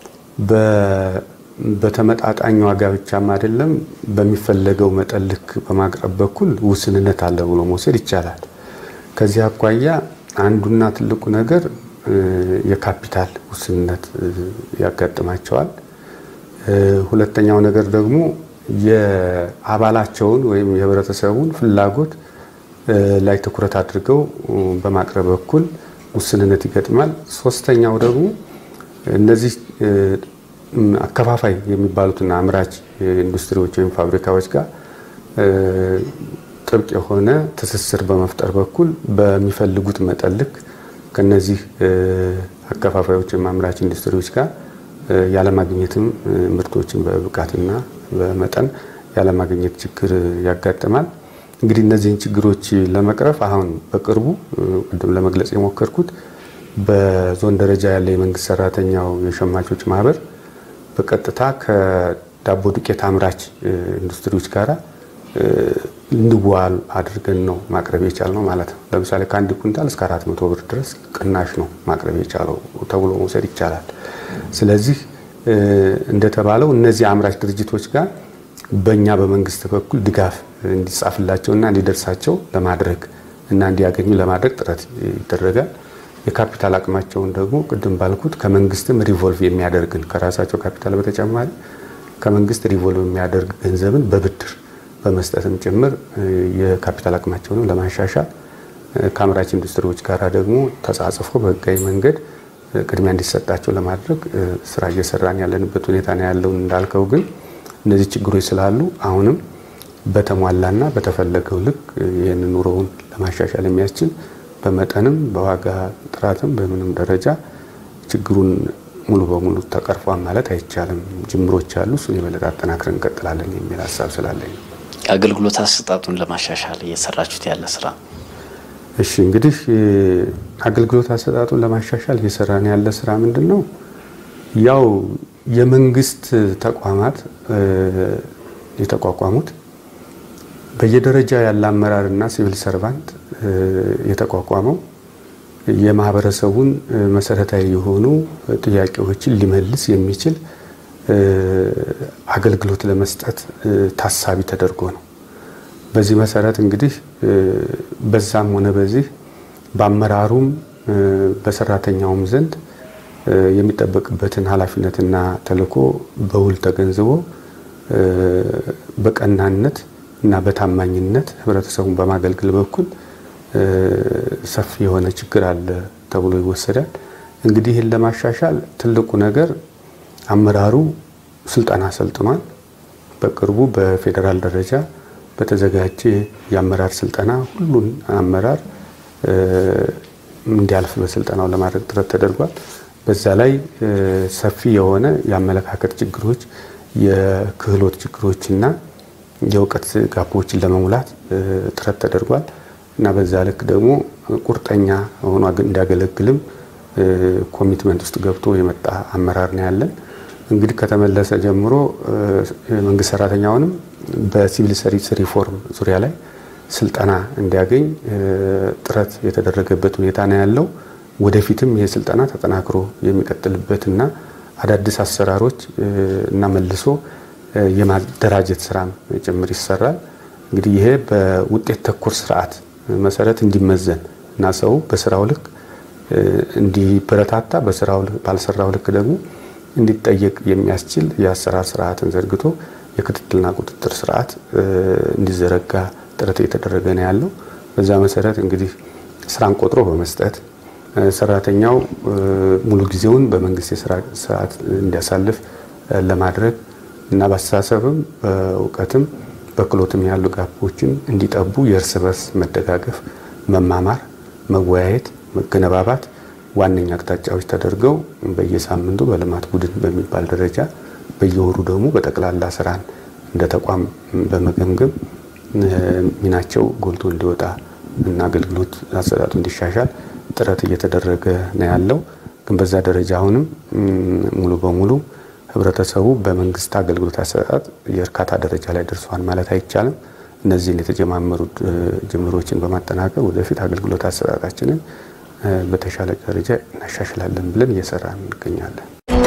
በተመጣጣኝ ዋጋ ብቻም አይደለም በሚፈለገው መጠን ልክ በማቅረብ በኩል ውስንነት አለ ብሎ መውሰድ ይቻላል። ከዚህ አኳያ አንዱና ትልቁ ነገር የካፒታል ውስንነት ያጋጥማቸዋል። ሁለተኛው ነገር ደግሞ የአባላቸውን ወይም የህብረተሰቡን ፍላጎት ላይ ትኩረት አድርገው በማቅረብ በኩል ውስንነት ይገጥማል። ሶስተኛው ደግሞ እነዚህ አከፋፋይ የሚባሉትና አምራች ኢንዱስትሪዎች ወይም ፋብሪካዎች ጋር ጥብቅ የሆነ ትስስር በመፍጠር በኩል በሚፈልጉት መጠን ልክ ከነዚህ አከፋፋዮች ወይም አምራች ኢንዱስትሪዎች ጋር ያለማግኘትም ምርቶችን በብቃትና በመጠን ያለማግኘት ችግር ያጋጥማል። እንግዲህ እነዚህን ችግሮች ለመቅረፍ አሁን በቅርቡ ቅድም ለመግለጽ የሞከርኩት በዞን ደረጃ ያለ የመንግስት ሰራተኛው የሸማቾች ማህበር በቀጥታ ከዳቦ ዱቄት አምራች ኢንዱስትሪዎች ጋራ እንዲዋል አድርገን ነው ማቅረብ የቻልነው ማለት ነው። ለምሳሌ ከአንድ ኩንታል እስከ አራት መቶ ብር ድረስ ቅናሽ ነው ማቅረብ የቻለው ተብሎ መውሰድ ይቻላል። ስለዚህ እንደተባለው እነዚህ አምራች ድርጅቶች ጋር በእኛ በመንግስት በኩል ድጋፍ እንዲጻፍላቸውና እንዲደርሳቸው ለማድረግ እና እንዲያገኙ ለማድረግ ጥረት ይደረጋል። የካፒታል አቅማቸውን ደግሞ ቅድም ባልኩት ከመንግስትም ሪቮልቭ የሚያደርግን ከራሳቸው ካፒታል በተጨማሪ ከመንግስት ሪቮልቭ የሚያደርግ ገንዘብን በብድር በመስጠትም ጭምር የካፒታል አቅማቸውንም ለማሻሻል ከአምራች ኢንዱስትሪዎች ጋር ደግሞ ተጻጽፎ በህጋዊ መንገድ ቅድሚያ እንዲሰጣቸው ለማድረግ ስራ እየሰራን ያለንበት ሁኔታ ነው ያለው። እንዳልከው ግን እነዚህ ችግሮች ስላሉ አሁንም በተሟላና በተፈለገው ልክ ይህን ኑሮውን ለማሻሻል የሚያስችል በመጠንም በዋጋ ጥራትም በምንም ደረጃ ችግሩን ሙሉ በሙሉ ተቀርፏል ማለት አይቻልም። ጅምሮች አሉ። እሱን የበለጠ አጠናክረን እንቀጥላለን የሚል ሀሳብ ስላለኝ ነው። የአገልግሎት አሰጣጡን ለማሻሻል እየሰራችሁት ያለ ስራ እሺ እንግዲህ አገልግሎት አሰጣጡን ለማሻሻል እየሰራን ያለ ስራ ምንድን ነው? ያው የመንግስት ተቋማት የተቋቋሙት በየደረጃ ያለ አመራርና ሲቪል ሰርቫንት የተቋቋመው የማህበረሰቡን መሰረታዊ የሆኑ ጥያቄዎችን ሊመልስ የሚችል አገልግሎት ለመስጠት ታሳቢ ተደርጎ ነው። በዚህ መሰረት እንግዲህ በዛም ሆነ በዚህ በአመራሩም በሰራተኛውም ዘንድ የሚጠበቅበትን ኃላፊነትና ተልዕኮ በውል ተገንዝቦ በቀናነት እና በታማኝነት ህብረተሰቡን በማገልገል በኩል ሰፊ የሆነ ችግር አለ ተብሎ ይወሰዳል። እንግዲህ ይህን ለማሻሻል ትልቁ ነገር አመራሩ ስልጠና ሰልጥኗል። በቅርቡ በፌዴራል ደረጃ በተዘጋጀ የአመራር ስልጠና ሁሉን አመራር እንዲያልፍ በስልጠናው ለማድረግ ጥረት ተደርጓል። በዛ ላይ ሰፊ የሆነ የአመለካከት ችግሮች፣ የክህሎት ችግሮችና የእውቀት ጋፖችን ለመሙላት ጥረት ተደርጓል እና በዛ ልክ ደግሞ ቁርጠኛ ሆኖ እንዲያገለግልም ኮሚትመንት ውስጥ ገብቶ የመጣ አመራር ነው ያለን። እንግዲህ ከተመለሰ ጀምሮ መንግስት ሰራተኛውንም በሲቪል ሰርቪስ ሪፎርም ዙሪያ ላይ ስልጠና እንዲያገኝ ጥረት የተደረገበት ሁኔታ ነው ያለው። ወደፊትም ይህ ስልጠና ተጠናክሮ የሚቀጥልበትና አዳዲስ አሰራሮች እና መልሶ የማደራጀት ስራም ጭምር ይሰራል። እንግዲህ ይሄ በውጤት ተኮር ስርዓት መሰረት እንዲመዘን እና ሰው በስራው ልክ እንዲበረታታ በስራው ባልሰራው ልክ ደግሞ እንዲጠየቅ የሚያስችል የአሰራር ስርዓትን ዘርግቶ የክትትልና ቁጥጥር ስርዓት እንዲዘረጋ ጥረት እየተደረገ ነው ያለው። በዛ መሰረት እንግዲህ ስራን ቆጥሮ በመስጠት ሰራተኛው ሙሉ ጊዜውን በመንግስት የስራ ስርዓት እንዲያሳልፍ ለማድረግ እና በአስተሳሰብም በእውቀትም በክሎትም ያሉ ጋፖችን እንዲጠቡ የእርስ በርስ መደጋገፍ፣ መማማር፣ መወያየት፣ መገነባባት ዋነኛ አቅጣጫዎች ተደርገው በየሳምንቱ በልማት ቡድን በሚባል ደረጃ በየወሩ ደግሞ በጠቅላላ ስራን እንደ ተቋም በመገምገም ሚናቸው ጎልቶ እንዲወጣ እና አገልግሎት አሰጣጡ እንዲሻሻል ጥረት እየተደረገ ነው ያለው። ግን በዛ ደረጃ አሁንም ሙሉ በሙሉ ህብረተሰቡ በመንግስት አገልግሎት አሰጣጥ የእርካታ ደረጃ ላይ ደርሷል ማለት አይቻልም። እነዚህን የተጀማመሩ ጅምሮችን በማጠናከር ወደፊት አገልግሎት አሰጣጣችንን በተሻለ ደረጃ እናሻሽላለን ብለን እየሰራ እንገኛለን።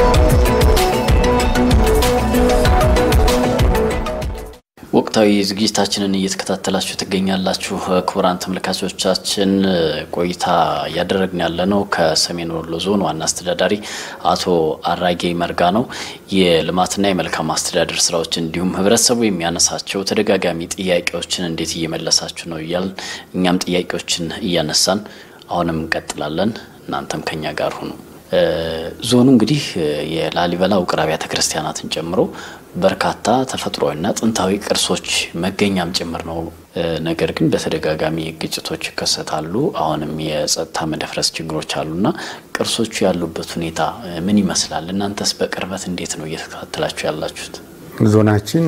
ወቅታዊ ዝግጅታችንን እየተከታተላችሁ ትገኛላችሁ። ክቡራን ተመልካቾቻችን ቆይታ እያደረግን ያለ ነው ከሰሜን ወሎ ዞን ዋና አስተዳዳሪ አቶ አራጌ መርጋ ነው። የልማትና የመልካም አስተዳደር ስራዎች እንዲሁም ህብረተሰቡ የሚያነሳቸው ተደጋጋሚ ጥያቄዎችን እንዴት እየመለሳችሁ ነው እያልን እኛም ጥያቄዎችን እያነሳን አሁንም እንቀጥላለን። እናንተም ከኛ ጋር ሁኑ። ዞኑ እንግዲህ የላሊበላ ውቅር አብያተ ክርስቲያናትን ጨምሮ በርካታ ተፈጥሯዊና ጥንታዊ ቅርሶች መገኛም ጭምር ነው። ነገር ግን በተደጋጋሚ ግጭቶች ይከሰታሉ። አሁንም የጸጥታ መደፍረስ ችግሮች አሉና ቅርሶቹ ያሉበት ሁኔታ ምን ይመስላል? እናንተስ በቅርበት እንዴት ነው እየተከታተላችሁ ያላችሁት? ዞናችን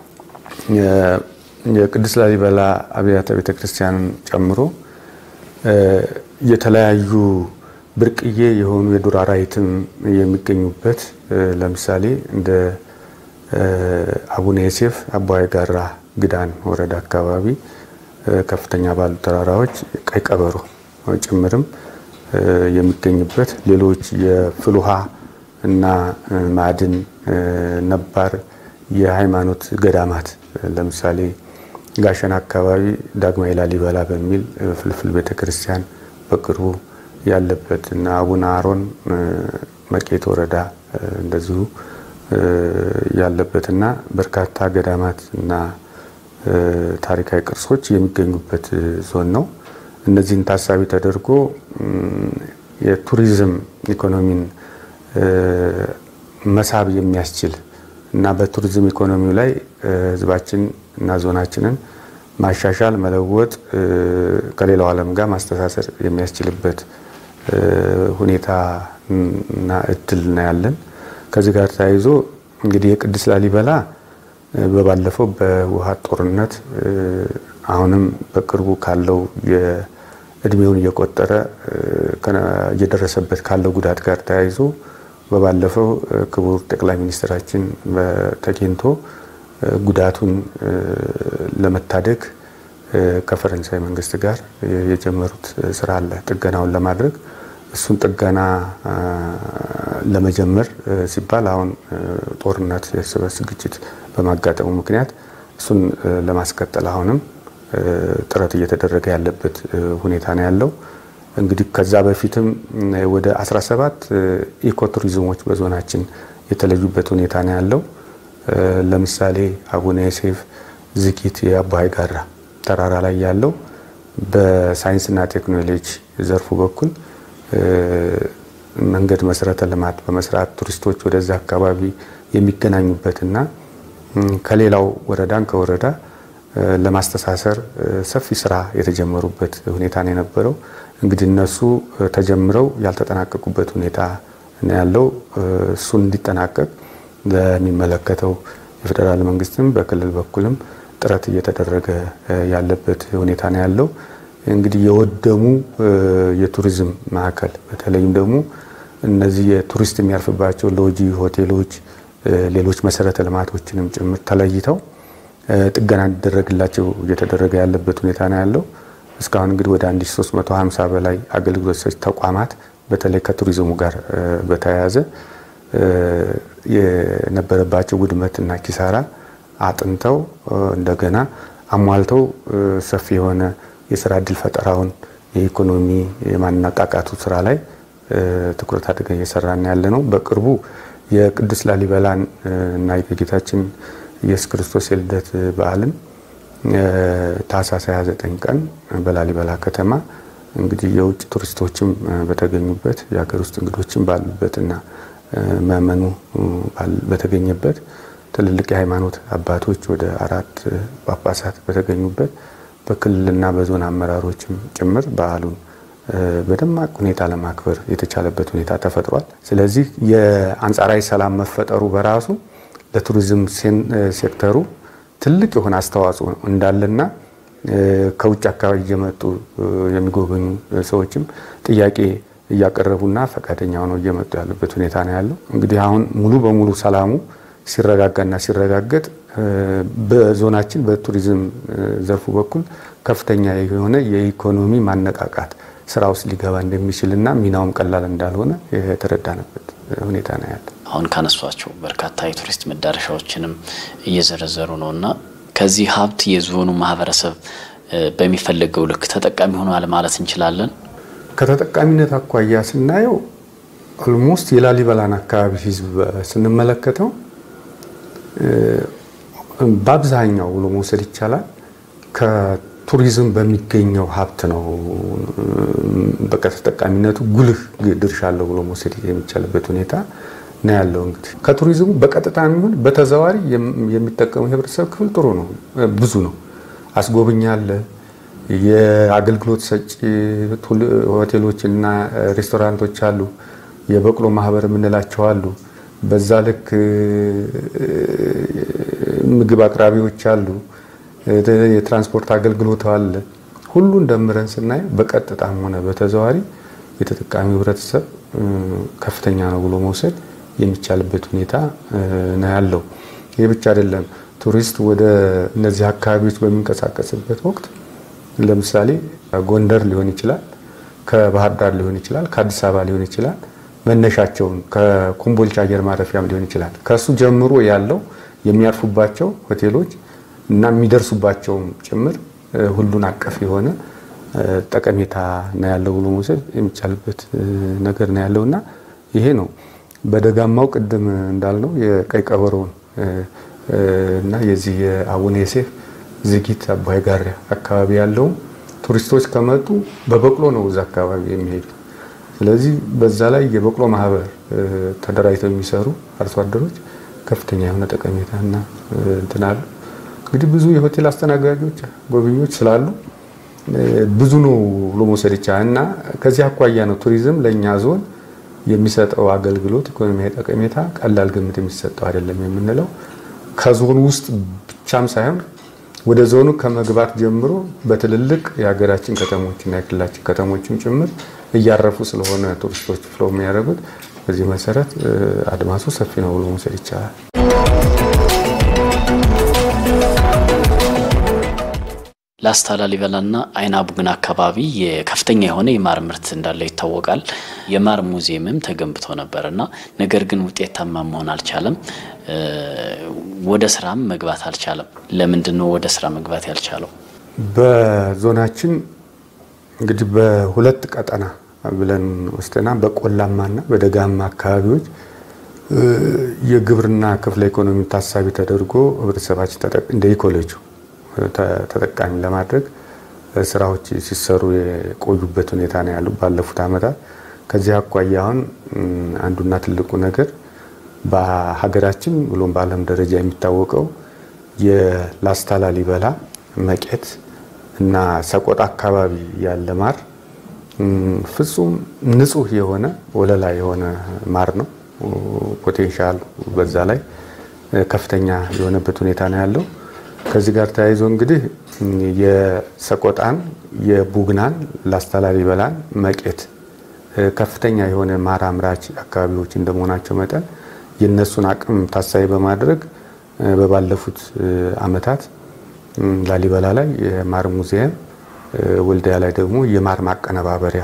የቅዱስ ላሊበላ አብያተ ቤተ ክርስቲያንን ጨምሮ የተለያዩ ብርቅዬ የሆኑ የዱር አራዊትም የሚገኙበት ለምሳሌ እንደ አቡነ ዮሴፍ አባይ ጋራ ግዳን ወረዳ አካባቢ ከፍተኛ ባሉ ተራራዎች ቀይ ቀበሮ ጭምርም የሚገኝበት ሌሎች የፍል ውሃ እና ማዕድን ነባር የሃይማኖት ገዳማት ለምሳሌ ጋሸና አካባቢ ዳግማዊ ላሊበላ በሚል ፍልፍል ቤተክርስቲያን በቅርቡ ያለበት እና አቡነ አሮን መቄት ወረዳ እንደዚሁ ያለበትና በርካታ ገዳማት እና ታሪካዊ ቅርሶች የሚገኙበት ዞን ነው። እነዚህን ታሳቢ ተደርጎ የቱሪዝም ኢኮኖሚን መሳብ የሚያስችል እና በቱሪዝም ኢኮኖሚው ላይ ሕዝባችን እና ዞናችንን ማሻሻል፣ መለወጥ ከሌላው ዓለም ጋር ማስተሳሰር የሚያስችልበት ሁኔታ እና እድል ነው ያለን። ከዚህ ጋር ተያይዞ እንግዲህ የቅዱስ ላሊበላ በባለፈው በውሃ ጦርነት አሁንም በቅርቡ ካለው እድሜውን እየቆጠረ እየደረሰበት ካለው ጉዳት ጋር ተያይዞ በባለፈው ክቡር ጠቅላይ ሚኒስትራችን ተገኝቶ ጉዳቱን ለመታደግ ከፈረንሳይ መንግስት ጋር የጀመሩት ስራ አለ ጥገናውን ለማድረግ እሱን ጥገና ለመጀመር ሲባል አሁን ጦርነት የእርስ በርስ ግጭት በማጋጠሙ ምክንያት እሱን ለማስቀጠል አሁንም ጥረት እየተደረገ ያለበት ሁኔታ ነው ያለው። እንግዲህ ከዛ በፊትም ወደ 17 ኢኮቱሪዝሞች በዞናችን የተለዩበት ሁኔታ ነው ያለው። ለምሳሌ አቡነ ዮሴፍ ዝጊት የአባይ ጋራ ተራራ ላይ ያለው በሳይንስና ቴክኖሎጂ ዘርፉ በኩል መንገድ መሰረተ ልማት በመስራት ቱሪስቶች ወደዛ አካባቢ የሚገናኙበትና ከሌላው ወረዳን ከወረዳ ለማስተሳሰር ሰፊ ስራ የተጀመሩበት ሁኔታ ነው የነበረው። እንግዲህ እነሱ ተጀምረው ያልተጠናቀቁበት ሁኔታ ነው ያለው። እሱን እንዲጠናቀቅ ለሚመለከተው የፌዴራል መንግስትም በክልል በኩልም ጥረት እየተደረገ ያለበት ሁኔታ ነው ያለው። እንግዲህ የወደሙ የቱሪዝም ማዕከል በተለይም ደግሞ እነዚህ የቱሪስት የሚያርፍባቸው ሎጂ፣ ሆቴሎች፣ ሌሎች መሰረተ ልማቶችንም ጭምር ተለይተው ጥገና እንዲደረግላቸው እየተደረገ ያለበት ሁኔታ ነው ያለው። እስካሁን እንግዲህ ወደ 1350 በላይ አገልግሎት ሰጪ ተቋማት በተለይ ከቱሪዝሙ ጋር በተያያዘ የነበረባቸው ውድመትና ኪሳራ አጥንተው እንደገና አሟልተው ሰፊ የሆነ የስራ እድል ፈጠራውን የኢኮኖሚ የማነቃቃቱ ስራ ላይ ትኩረት አድርገን እየሰራን ያለ ነው። በቅርቡ የቅዱስ ላሊበላን እና የጌታችን ኢየሱስ ክርስቶስ የልደት በዓልን ታህሳስ 29 ቀን በላሊበላ ከተማ እንግዲህ የውጭ ቱሪስቶችም በተገኙበት የሀገር ውስጥ እንግዶችም ባሉበትና ምዕመኑ በተገኘበት ትልልቅ የሃይማኖት አባቶች ወደ አራት ጳጳሳት በተገኙበት በክልልና በዞን አመራሮችም ጭምር በዓሉን በደማቅ ሁኔታ ለማክበር የተቻለበት ሁኔታ ተፈጥሯል። ስለዚህ የአንጻራዊ ሰላም መፈጠሩ በራሱ ለቱሪዝም ሴክተሩ ትልቅ የሆነ አስተዋጽኦ እንዳለና ከውጭ አካባቢ እየመጡ የሚጎበኙ ሰዎችም ጥያቄ እያቀረቡና ፈቃደኛ ሆነው እየመጡ ያሉበት ሁኔታ ነው ያለው። እንግዲህ አሁን ሙሉ በሙሉ ሰላሙ ሲረጋጋና ሲረጋገጥ በዞናችን በቱሪዝም ዘርፉ በኩል ከፍተኛ የሆነ የኢኮኖሚ ማነቃቃት ስራ ውስጥ ሊገባ እንደሚችልና ሚናውም ቀላል እንዳልሆነ የተረዳንበት ሁኔታ ነው ያለ። አሁን ካነሷቸው በርካታ የቱሪስት መዳረሻዎችንም እየዘረዘሩ ነው እና ከዚህ ሀብት የዞኑ ማህበረሰብ በሚፈለገው ልክ ተጠቃሚ ሆኗል ማለት እንችላለን። ከተጠቃሚነት አኳያ ስናየው ኦልሞስት የላሊበላን አካባቢ ህዝብ ስንመለከተው በአብዛኛው ብሎ መውሰድ ይቻላል ከቱሪዝም በሚገኘው ሀብት ነው በቃ ተጠቃሚነቱ ጉልህ ድርሻ አለው ብሎ መውሰድ የሚቻልበት ሁኔታ ነው ያለው። እንግዲህ ከቱሪዝሙ በቀጥታ የሚሆን በተዘዋሪ የሚጠቀሙ የህብረተሰብ ክፍል ጥሩ ነው፣ ብዙ ነው። አስጎብኝ አለ፣ የአገልግሎት ሰጪ ሆቴሎች እና ሬስቶራንቶች አሉ፣ የበቅሎ ማህበር የምንላቸው አሉ። በዛ ልክ ምግብ አቅራቢዎች አሉ፣ የትራንስፖርት አገልግሎት አለ። ሁሉን ደምረን ስናየው በቀጥታም ሆነ በተዘዋሪ የተጠቃሚው ህብረተሰብ ከፍተኛ ነው ብሎ መውሰድ የሚቻልበት ሁኔታ ነው ያለው። ይህ ብቻ አይደለም። ቱሪስት ወደ እነዚህ አካባቢዎች በሚንቀሳቀስበት ወቅት ለምሳሌ ጎንደር ሊሆን ይችላል፣ ከባህር ዳር ሊሆን ይችላል፣ ከአዲስ አበባ ሊሆን ይችላል መነሻቸውን ከኮምቦልቻ አየር ማረፊያም ሊሆን ይችላል። ከሱ ጀምሮ ያለው የሚያርፉባቸው ሆቴሎች እና የሚደርሱባቸውም ጭምር ሁሉን አቀፍ የሆነ ጠቀሜታ ነው ያለው ብሎ መውሰድ የሚቻልበት ነገር ነው ያለው እና ይሄ ነው በደጋማው ቅድም እንዳልነው የቀይ ቀበሮውን እና የዚህ የአቡነ ዮሴፍ ዝጊት አባይ ጋሪያ አካባቢ ያለውም ቱሪስቶች ከመጡ በበቅሎ ነው እዛ አካባቢ የሚሄዱ። ስለዚህ በዛ ላይ የበቅሎ ማህበር ተደራጅተው የሚሰሩ አርሶ አደሮች ከፍተኛ የሆነ ጠቀሜታ እና እንትን አሉ። እንግዲህ ብዙ የሆቴል አስተናጋጆች ጎብኚዎች ስላሉ ብዙ ነው ብሎ መውሰድ ይቻላል እና ከዚህ አኳያ ነው ቱሪዝም ለእኛ ዞን የሚሰጠው አገልግሎት ኢኮኖሚያዊ ጠቀሜታ ቀላል ግምት የሚሰጠው አይደለም የምንለው ከዞኑ ውስጥ ብቻም ሳይሆን ወደ ዞኑ ከመግባት ጀምሮ በትልልቅ የሀገራችን ከተሞችና የክልላችን ከተሞችም ጭምር እያረፉ ስለሆነ ቱሪስቶች ፍለው የሚያደርጉት በዚህ መሰረት አድማሱ ሰፊ ነው ብሎ መውሰድ ይቻላል። ላስታ ላሊበላና አይና ቡግና አካባቢ የከፍተኛ የሆነ የማር ምርት እንዳለ ይታወቃል። የማር ሙዚየምም ተገንብቶ ነበር እና ነገር ግን ውጤታማ መሆን አልቻለም። ወደ ስራም መግባት አልቻለም። ለምንድን ነው ወደ ስራ መግባት ያልቻለው? በዞናችን እንግዲህ በሁለት ቀጠና ብለን ወስደና በቆላማና በደጋማ አካባቢዎች የግብርና ክፍለ ኢኮኖሚ ታሳቢ ተደርጎ ህብረተሰባችን እንደ ኢኮሌጁ ተጠቃሚ ለማድረግ ስራዎች ሲሰሩ የቆዩበት ሁኔታ ነው ያሉ ባለፉት ዓመታት። ከዚህ አኳያ አሁን አንዱና ትልቁ ነገር በሀገራችን ብሎም በዓለም ደረጃ የሚታወቀው የላስታ ላሊበላ፣ መቄት እና ሰቆጣ አካባቢ ያለ ማር ፍጹም ንጹህ የሆነ ወለላ የሆነ ማር ነው። ፖቴንሻል በዛ ላይ ከፍተኛ የሆነበት ሁኔታ ነው ያለው። ከዚህ ጋር ተያይዞ እንግዲህ የሰቆጣን፣ የቡግናን፣ ላስታ ላሊበላን፣ መቄት ከፍተኛ የሆነ ማር አምራች አካባቢዎች እንደመሆናቸው መጠን የእነሱን አቅም ታሳቢ በማድረግ በባለፉት ዓመታት ላሊበላ ላይ የማር ሙዚየም፣ ወልዲያ ላይ ደግሞ የማር ማቀነባበሪያ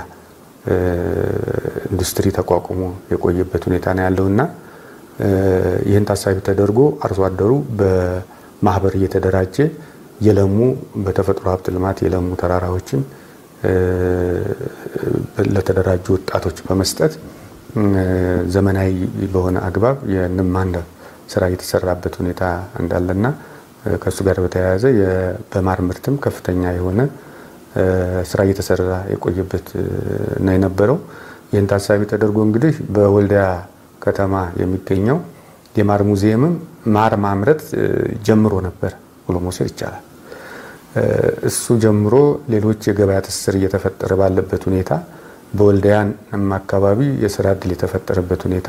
ኢንዱስትሪ ተቋቁሞ የቆየበት ሁኔታ ነው ያለው እና ይህን ታሳቢ ተደርጎ አርሶ አደሩ በማህበር እየተደራጀ የለሙ በተፈጥሮ ሀብት ልማት የለሙ ተራራዎችን ለተደራጁ ወጣቶች በመስጠት ዘመናዊ በሆነ አግባብ የንብ ማነብ ስራ እየተሰራበት ሁኔታ እንዳለና ከእሱ ጋር በተያያዘ በማር ምርትም ከፍተኛ የሆነ ስራ እየተሰራ የቆየበት ነው የነበረው። ይህን ታሳቢ ተደርጎ እንግዲህ በወልዲያ ከተማ የሚገኘው የማር ሙዚየምም ማር ማምረት ጀምሮ ነበር ብሎ መውሰድ ይቻላል። እሱ ጀምሮ ሌሎች የገበያ ትስስር እየተፈጠረ ባለበት ሁኔታ በወልዲያን አካባቢ የስራ እድል የተፈጠረበት ሁኔታ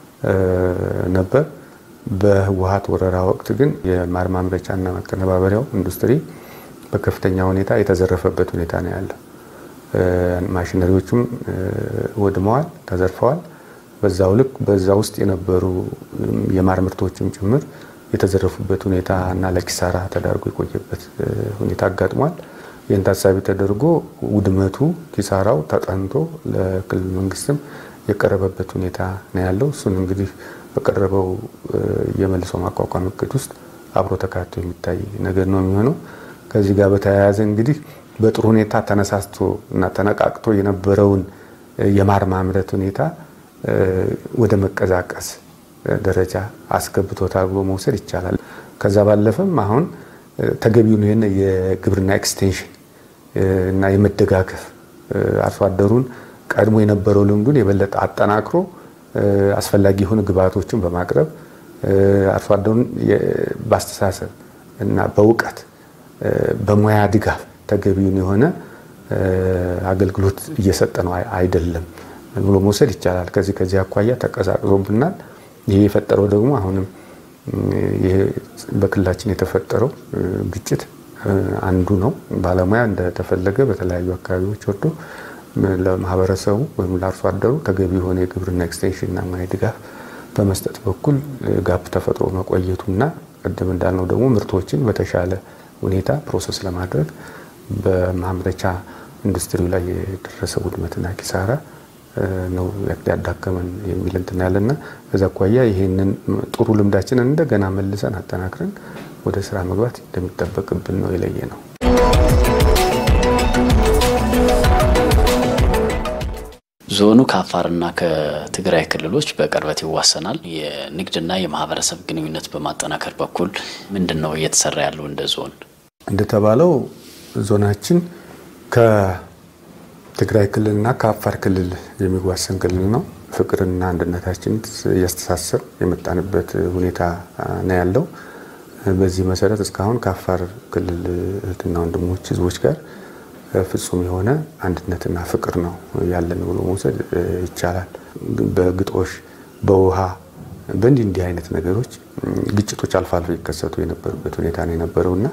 ነበር። በህወሀት ወረራ ወቅት ግን የማር ማምረቻና ማቀነባበሪያው ኢንዱስትሪ በከፍተኛ ሁኔታ የተዘረፈበት ሁኔታ ነው ያለው። ማሽነሪዎቹም ወድመዋል፣ ተዘርፈዋል። በዛው ልክ በዛ ውስጥ የነበሩ የማር ምርቶችም ጭምር የተዘረፉበት ሁኔታ እና ለኪሳራ ተዳርጎ የቆየበት ሁኔታ አጋጥሟል። ይህን ታሳቢ ተደርጎ ውድመቱ፣ ኪሳራው ተጠንቶ ለክልል መንግስትም የቀረበበት ሁኔታ ነው ያለው። እሱን እንግዲህ በቀረበው የመልሶ ማቋቋም እቅድ ውስጥ አብሮ ተካቶ የሚታይ ነገር ነው የሚሆነው። ከዚህ ጋር በተያያዘ እንግዲህ በጥሩ ሁኔታ ተነሳስቶ እና ተነቃቅቶ የነበረውን የማር ማምረት ሁኔታ ወደ መቀዛቀስ ደረጃ አስገብቶታል ብሎ መውሰድ ይቻላል። ከዛ ባለፈም አሁን ተገቢውን ይህን የግብርና ኤክስቴንሽን እና የመደጋገፍ አርሶ አደሩን ቀድሞ የነበረው ልምዱን የበለጠ አጠናክሮ አስፈላጊ የሆኑ ግብዓቶችን በማቅረብ አርሶ አደሩን በአስተሳሰብ እና በእውቀት በሙያ ድጋፍ ተገቢውን የሆነ አገልግሎት እየሰጠ ነው አይደለም ብሎ መውሰድ ይቻላል። ከዚህ ከዚህ አኳያ ተቀዛቅዞብናል። ይሄ የፈጠረው ደግሞ አሁንም ይሄ በክልላችን የተፈጠረው ግጭት አንዱ ነው። ባለሙያ እንደተፈለገ በተለያዩ አካባቢዎች ወርዶ ለማህበረሰቡ ወይም ለአርሶ አደሩ ተገቢ የሆነ የግብርና ኤክስቴንሽንና ሙያ ድጋፍ በመስጠት በኩል ጋፕ ተፈጥሮ መቆየቱና ቅድም እንዳልነው ደግሞ ምርቶችን በተሻለ ሁኔታ ፕሮሰስ ለማድረግ በማምረቻ ኢንዱስትሪው ላይ የደረሰ ውድመትና ኪሳራ ነው ያዳከመን የሚል እንትን ያለና ከዛ አኳያ ይህንን ጥሩ ልምዳችንን እንደገና መልሰን አጠናክረን ወደ ስራ መግባት እንደሚጠበቅብን ነው የለየ ነው። ዞኑ ከአፋርና ከትግራይ ክልሎች በቅርበት ይዋሰናል። የንግድና የማህበረሰብ ግንኙነት በማጠናከር በኩል ምንድን ነው እየተሰራ ያለው? እንደ ዞን እንደተባለው ዞናችን ከትግራይ ክልልና ከአፋር ክልል የሚዋሰን ክልል ነው። ፍቅርና አንድነታችን እያስተሳሰብ የመጣንበት ሁኔታ ነው ያለው። በዚህ መሰረት እስካሁን ከአፋር ክልል እህትና ወንድሞች ህዝቦች ጋር ፍጹም የሆነ አንድነትና ፍቅር ነው ያለን ብሎ መውሰድ ይቻላል። በግጦሽ በውሃ በእንዲህ እንዲህ አይነት ነገሮች ግጭቶች አልፎ አልፎ ይከሰቱ የነበሩበት ሁኔታ ነው የነበረው እና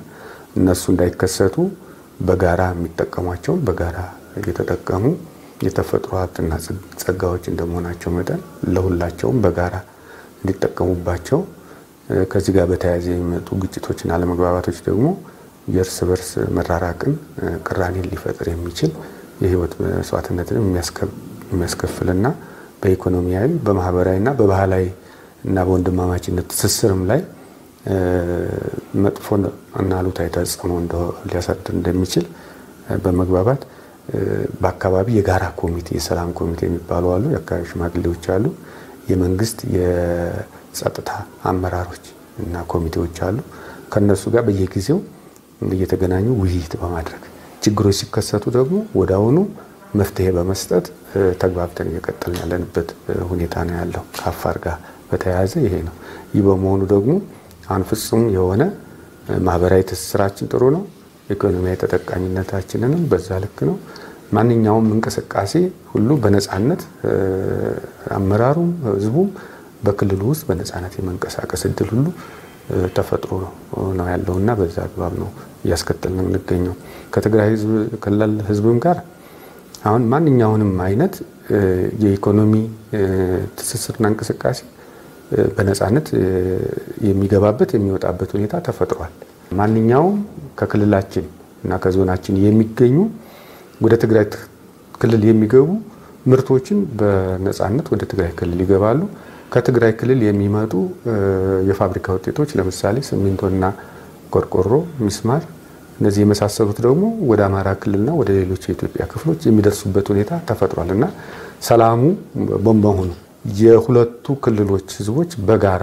እነሱ እንዳይከሰቱ በጋራ የሚጠቀሟቸውን በጋራ እየተጠቀሙ የተፈጥሮ ሀብትና ጸጋዎች እንደመሆናቸው መጠን ለሁላቸውም በጋራ እንዲጠቀሙባቸው ከዚህ ጋር በተያያዘ የሚመጡ ግጭቶችና አለመግባባቶች ደግሞ የእርስ በርስ መራራቅን፣ ቅራኔን ሊፈጥር የሚችል የህይወት መስዋዕትነትን የሚያስከፍልና በኢኮኖሚያዊ በማህበራዊና በባህላዊ እና በወንድማማችነት ትስስርም ላይ መጥፎ እና አሉታዊ ተጽዕኖ ሊያሳድር እንደሚችል በመግባባት በአካባቢ የጋራ ኮሚቴ የሰላም ኮሚቴ የሚባሉ አሉ። የአካባቢ ሽማግሌዎች አሉ። የመንግስት የጸጥታ አመራሮች እና ኮሚቴዎች አሉ። ከነሱ ጋር በየጊዜው እየተገናኙ ውይይት በማድረግ ችግሮች ሲከሰቱ ደግሞ ወደ አሁኑ መፍትሄ በመስጠት ተግባብተን እየቀጠልን ያለንበት ሁኔታ ነው ያለው። ከአፋር ጋር በተያያዘ ይሄ ነው። ይህ በመሆኑ ደግሞ አሁን ፍጹም የሆነ ማህበራዊ ትስስራችን ጥሩ ነው። ኢኮኖሚያዊ ተጠቃሚነታችንንም በዛ ልክ ነው። ማንኛውም እንቅስቃሴ ሁሉ በነፃነት አመራሩም ህዝቡም በክልሉ ውስጥ በነፃነት የመንቀሳቀስ እድል ሁሉ ተፈጥሮ ነው ያለው እና በዛ አግባብ ነው እያስከተል ነው የምንገኘው። ከትግራይ ክልል ህዝብም ጋር አሁን ማንኛውንም አይነት የኢኮኖሚ ትስስርና እንቅስቃሴ በነፃነት የሚገባበት የሚወጣበት ሁኔታ ተፈጥሯል። ማንኛውም ከክልላችን እና ከዞናችን የሚገኙ ወደ ትግራይ ክልል የሚገቡ ምርቶችን በነፃነት ወደ ትግራይ ክልል ይገባሉ። ከትግራይ ክልል የሚመጡ የፋብሪካ ውጤቶች ለምሳሌ ሲሚንቶና ቆርቆሮ፣ ሚስማር እነዚህ የመሳሰሉት ደግሞ ወደ አማራ ክልልና ወደ ሌሎች የኢትዮጵያ ክፍሎች የሚደርሱበት ሁኔታ ተፈጥሯል እና ሰላሙ በመሆኑ የሁለቱ ክልሎች ህዝቦች በጋራ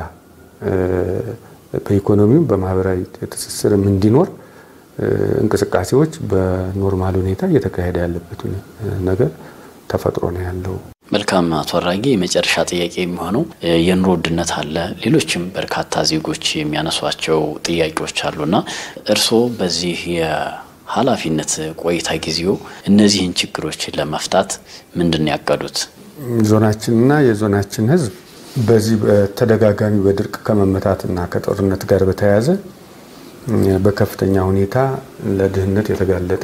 በኢኮኖሚውም በማህበራዊ ትስስርም እንዲኖር እንቅስቃሴዎች በኖርማል ሁኔታ እየተካሄደ ያለበት ነገር ተፈጥሮ ነው ያለው። መልካም አቶ አራጌ፣ የመጨረሻ ጥያቄ የሚሆነው የኑሮ ውድነት አለ፣ ሌሎችም በርካታ ዜጎች የሚያነሷቸው ጥያቄዎች አሉና እርስዎ በዚህ የኃላፊነት ቆይታ ጊዜው እነዚህን ችግሮችን ለመፍታት ምንድን ነው ያቀዱት? ዞናችንና የዞናችን ህዝብ በዚህ በተደጋጋሚ በድርቅ ከመመታትና ከጦርነት ጋር በተያያዘ በከፍተኛ ሁኔታ ለድህነት የተጋለጠ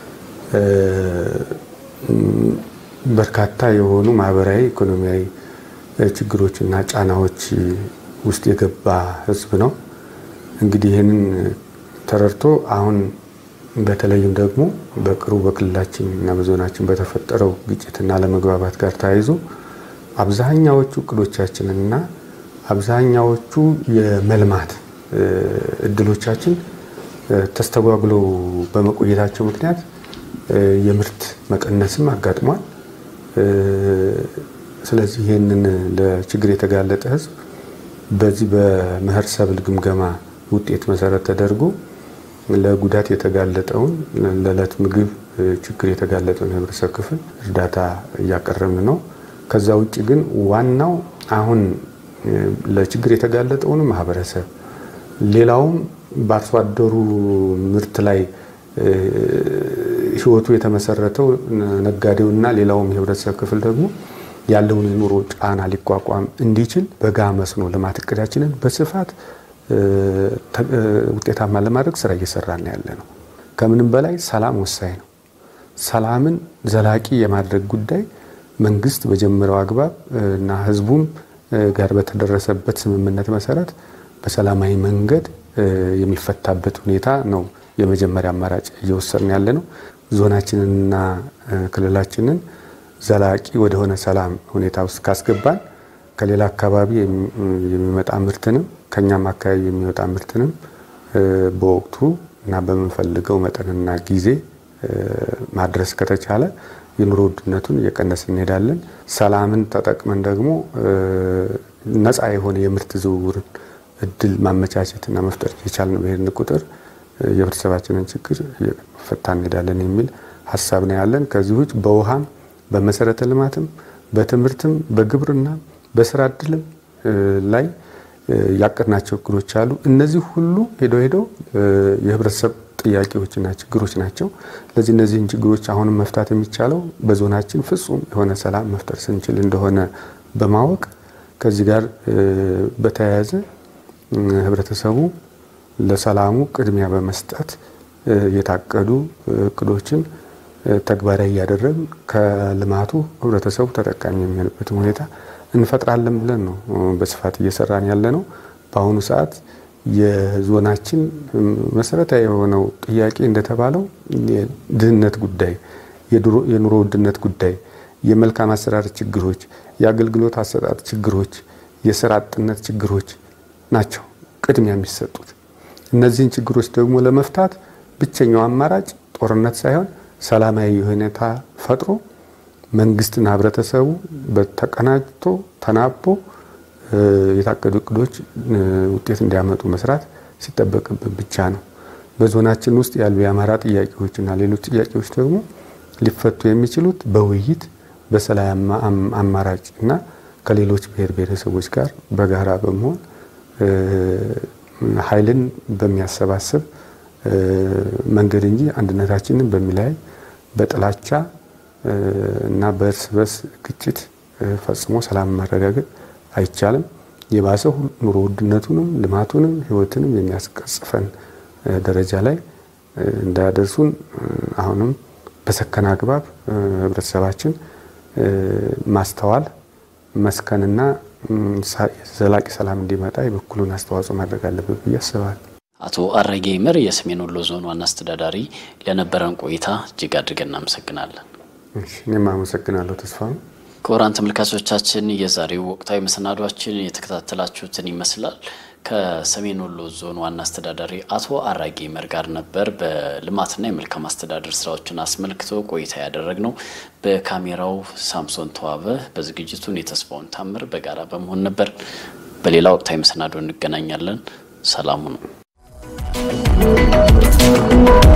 በርካታ የሆኑ ማህበራዊ፣ ኢኮኖሚያዊ ችግሮችና ጫናዎች ውስጥ የገባ ህዝብ ነው። እንግዲህ ይህንን ተረድቶ አሁን በተለይም ደግሞ በቅርቡ በክልላችን እና በዞናችን በተፈጠረው ግጭትና አለመግባባት ጋር ተያይዞ አብዛኛዎቹ እቅዶቻችንና አብዛኛዎቹ የመልማት እድሎቻችን ተስተጓጉለው በመቆየታቸው ምክንያት የምርት መቀነስም አጋጥሟል። ስለዚህ ይህንን ለችግር የተጋለጠ ህዝብ በዚህ በመኸር ሰብል ግምገማ ውጤት መሰረት ተደርጎ ለጉዳት የተጋለጠውን ለዕለት ምግብ ችግር የተጋለጠውን የህብረተሰብ ክፍል እርዳታ እያቀረብን ነው። ከዛ ውጭ ግን ዋናው አሁን ለችግር የተጋለጠውን ማህበረሰብ ሌላውም በአርሶ አደሩ ምርት ላይ ህይወቱ የተመሰረተው ነጋዴውና ሌላውም የህብረተሰብ ክፍል ደግሞ ያለውን የኑሮ ጫና ሊቋቋም እንዲችል በጋ መስኖ ልማት እቅዳችንን በስፋት ውጤታማ ለማድረግ ስራ እየሰራን ያለ ነው። ከምንም በላይ ሰላም ወሳኝ ነው። ሰላምን ዘላቂ የማድረግ ጉዳይ መንግስት በጀመረው አግባብ እና ህዝቡም ጋር በተደረሰበት ስምምነት መሰረት በሰላማዊ መንገድ የሚፈታበት ሁኔታ ነው የመጀመሪያ አማራጭ እየወሰድን ያለ ነው። ዞናችንንና ክልላችንን ዘላቂ ወደሆነ ሰላም ሁኔታ ውስጥ ካስገባን ከሌላ አካባቢ የሚመጣ ምርትንም ከኛም አካባቢ የሚወጣ ምርትንም በወቅቱ እና በምንፈልገው መጠንና ጊዜ ማድረስ ከተቻለ የኑሮ ውድነቱን እየቀነስ እንሄዳለን። ሰላምን ተጠቅመን ደግሞ ነፃ የሆነ የምርት ዝውውርን እድል ማመቻቸትና መፍጠር የቻልን በሄድን ቁጥር የህብረተሰባችንን ችግር እየፈታ እንሄዳለን የሚል ሀሳብ ነው ያለን። ከዚህ ውጭ በውሃም በመሰረተ ልማትም በትምህርትም በግብርና በስራ እድልም ላይ ያቀድናቸው እቅዶች አሉ። እነዚህ ሁሉ ሄደው ሄደው የህብረተሰብ ጥያቄዎችና ችግሮች ናቸው። ስለዚህ እነዚህን ችግሮች አሁንም መፍታት የሚቻለው በዞናችን ፍጹም የሆነ ሰላም መፍጠር ስንችል እንደሆነ በማወቅ ከዚህ ጋር በተያያዘ ህብረተሰቡ ለሰላሙ ቅድሚያ በመስጠት የታቀዱ እቅዶችን ተግባራዊ እያደረግን ከልማቱ ህብረተሰቡ ተጠቃሚ የሚሆንበትን ሁኔታ እንፈጥራለን ብለን ነው በስፋት እየሰራን ያለ ነው። በአሁኑ ሰዓት የዞናችን መሰረታዊ የሆነው ጥያቄ እንደተባለው የድህነት ጉዳይ፣ የኑሮ ውድነት ጉዳይ፣ የመልካም አሰራር ችግሮች፣ የአገልግሎት አሰጣጥ ችግሮች፣ የስራ አጥነት ችግሮች ናቸው ቅድሚያ የሚሰጡት። እነዚህን ችግሮች ደግሞ ለመፍታት ብቸኛው አማራጭ ጦርነት ሳይሆን ሰላማዊ ሁኔታ ፈጥሮ መንግስትና ህብረተሰቡ በተቀናጅቶ ተናቦ የታቀዱ እቅዶች ውጤት እንዲያመጡ መስራት ሲጠበቅብን ብቻ ነው። በዞናችን ውስጥ ያሉ የአማራ ጥያቄዎችና ሌሎች ጥያቄዎች ደግሞ ሊፈቱ የሚችሉት በውይይት በሰላም አማራጭ እና ከሌሎች ብሔር ብሔረሰቦች ጋር በጋራ በመሆን ኃይልን በሚያሰባስብ መንገድ እንጂ አንድነታችንን በሚለያይ በጥላቻ እና በእርስ በርስ ግጭት ፈጽሞ ሰላም ማረጋገጥ አይቻልም። የባሰው ኑሮ ውድነቱንም ልማቱንም ህይወትንም የሚያስቀጽፈን ደረጃ ላይ እንዳያደርሱን አሁንም በሰከነ አግባብ ህብረተሰባችን ማስተዋል መስከንና ዘላቂ ሰላም እንዲመጣ የበኩሉን አስተዋጽኦ ማድረግ አለበት ብዬ አስባለሁ። አቶ አረጌ ይመር የሰሜን ወሎ ዞን ዋና አስተዳዳሪ፣ ለነበረን ቆይታ እጅግ አድርገን እናመሰግናለን። እኔም አመሰግናለሁ ተስፋ ክቡራን ተመልካቾቻችን የዛሬው ወቅታዊ መሰናዷችን የተከታተላችሁትን ይመስላል። ከሰሜን ወሎ ዞን ዋና አስተዳዳሪ አቶ አራጌ ይመር ጋር ነበር በልማትና የመልካም አስተዳደር ስራዎችን አስመልክቶ ቆይታ ያደረግነው። በካሜራው ሳምሶን ተዋበ፣ በዝግጅቱን የተስፋውን ታምር በጋራ በመሆን ነበር። በሌላ ወቅታዊ መሰናዶ እንገናኛለን። ሰላሙ ነው።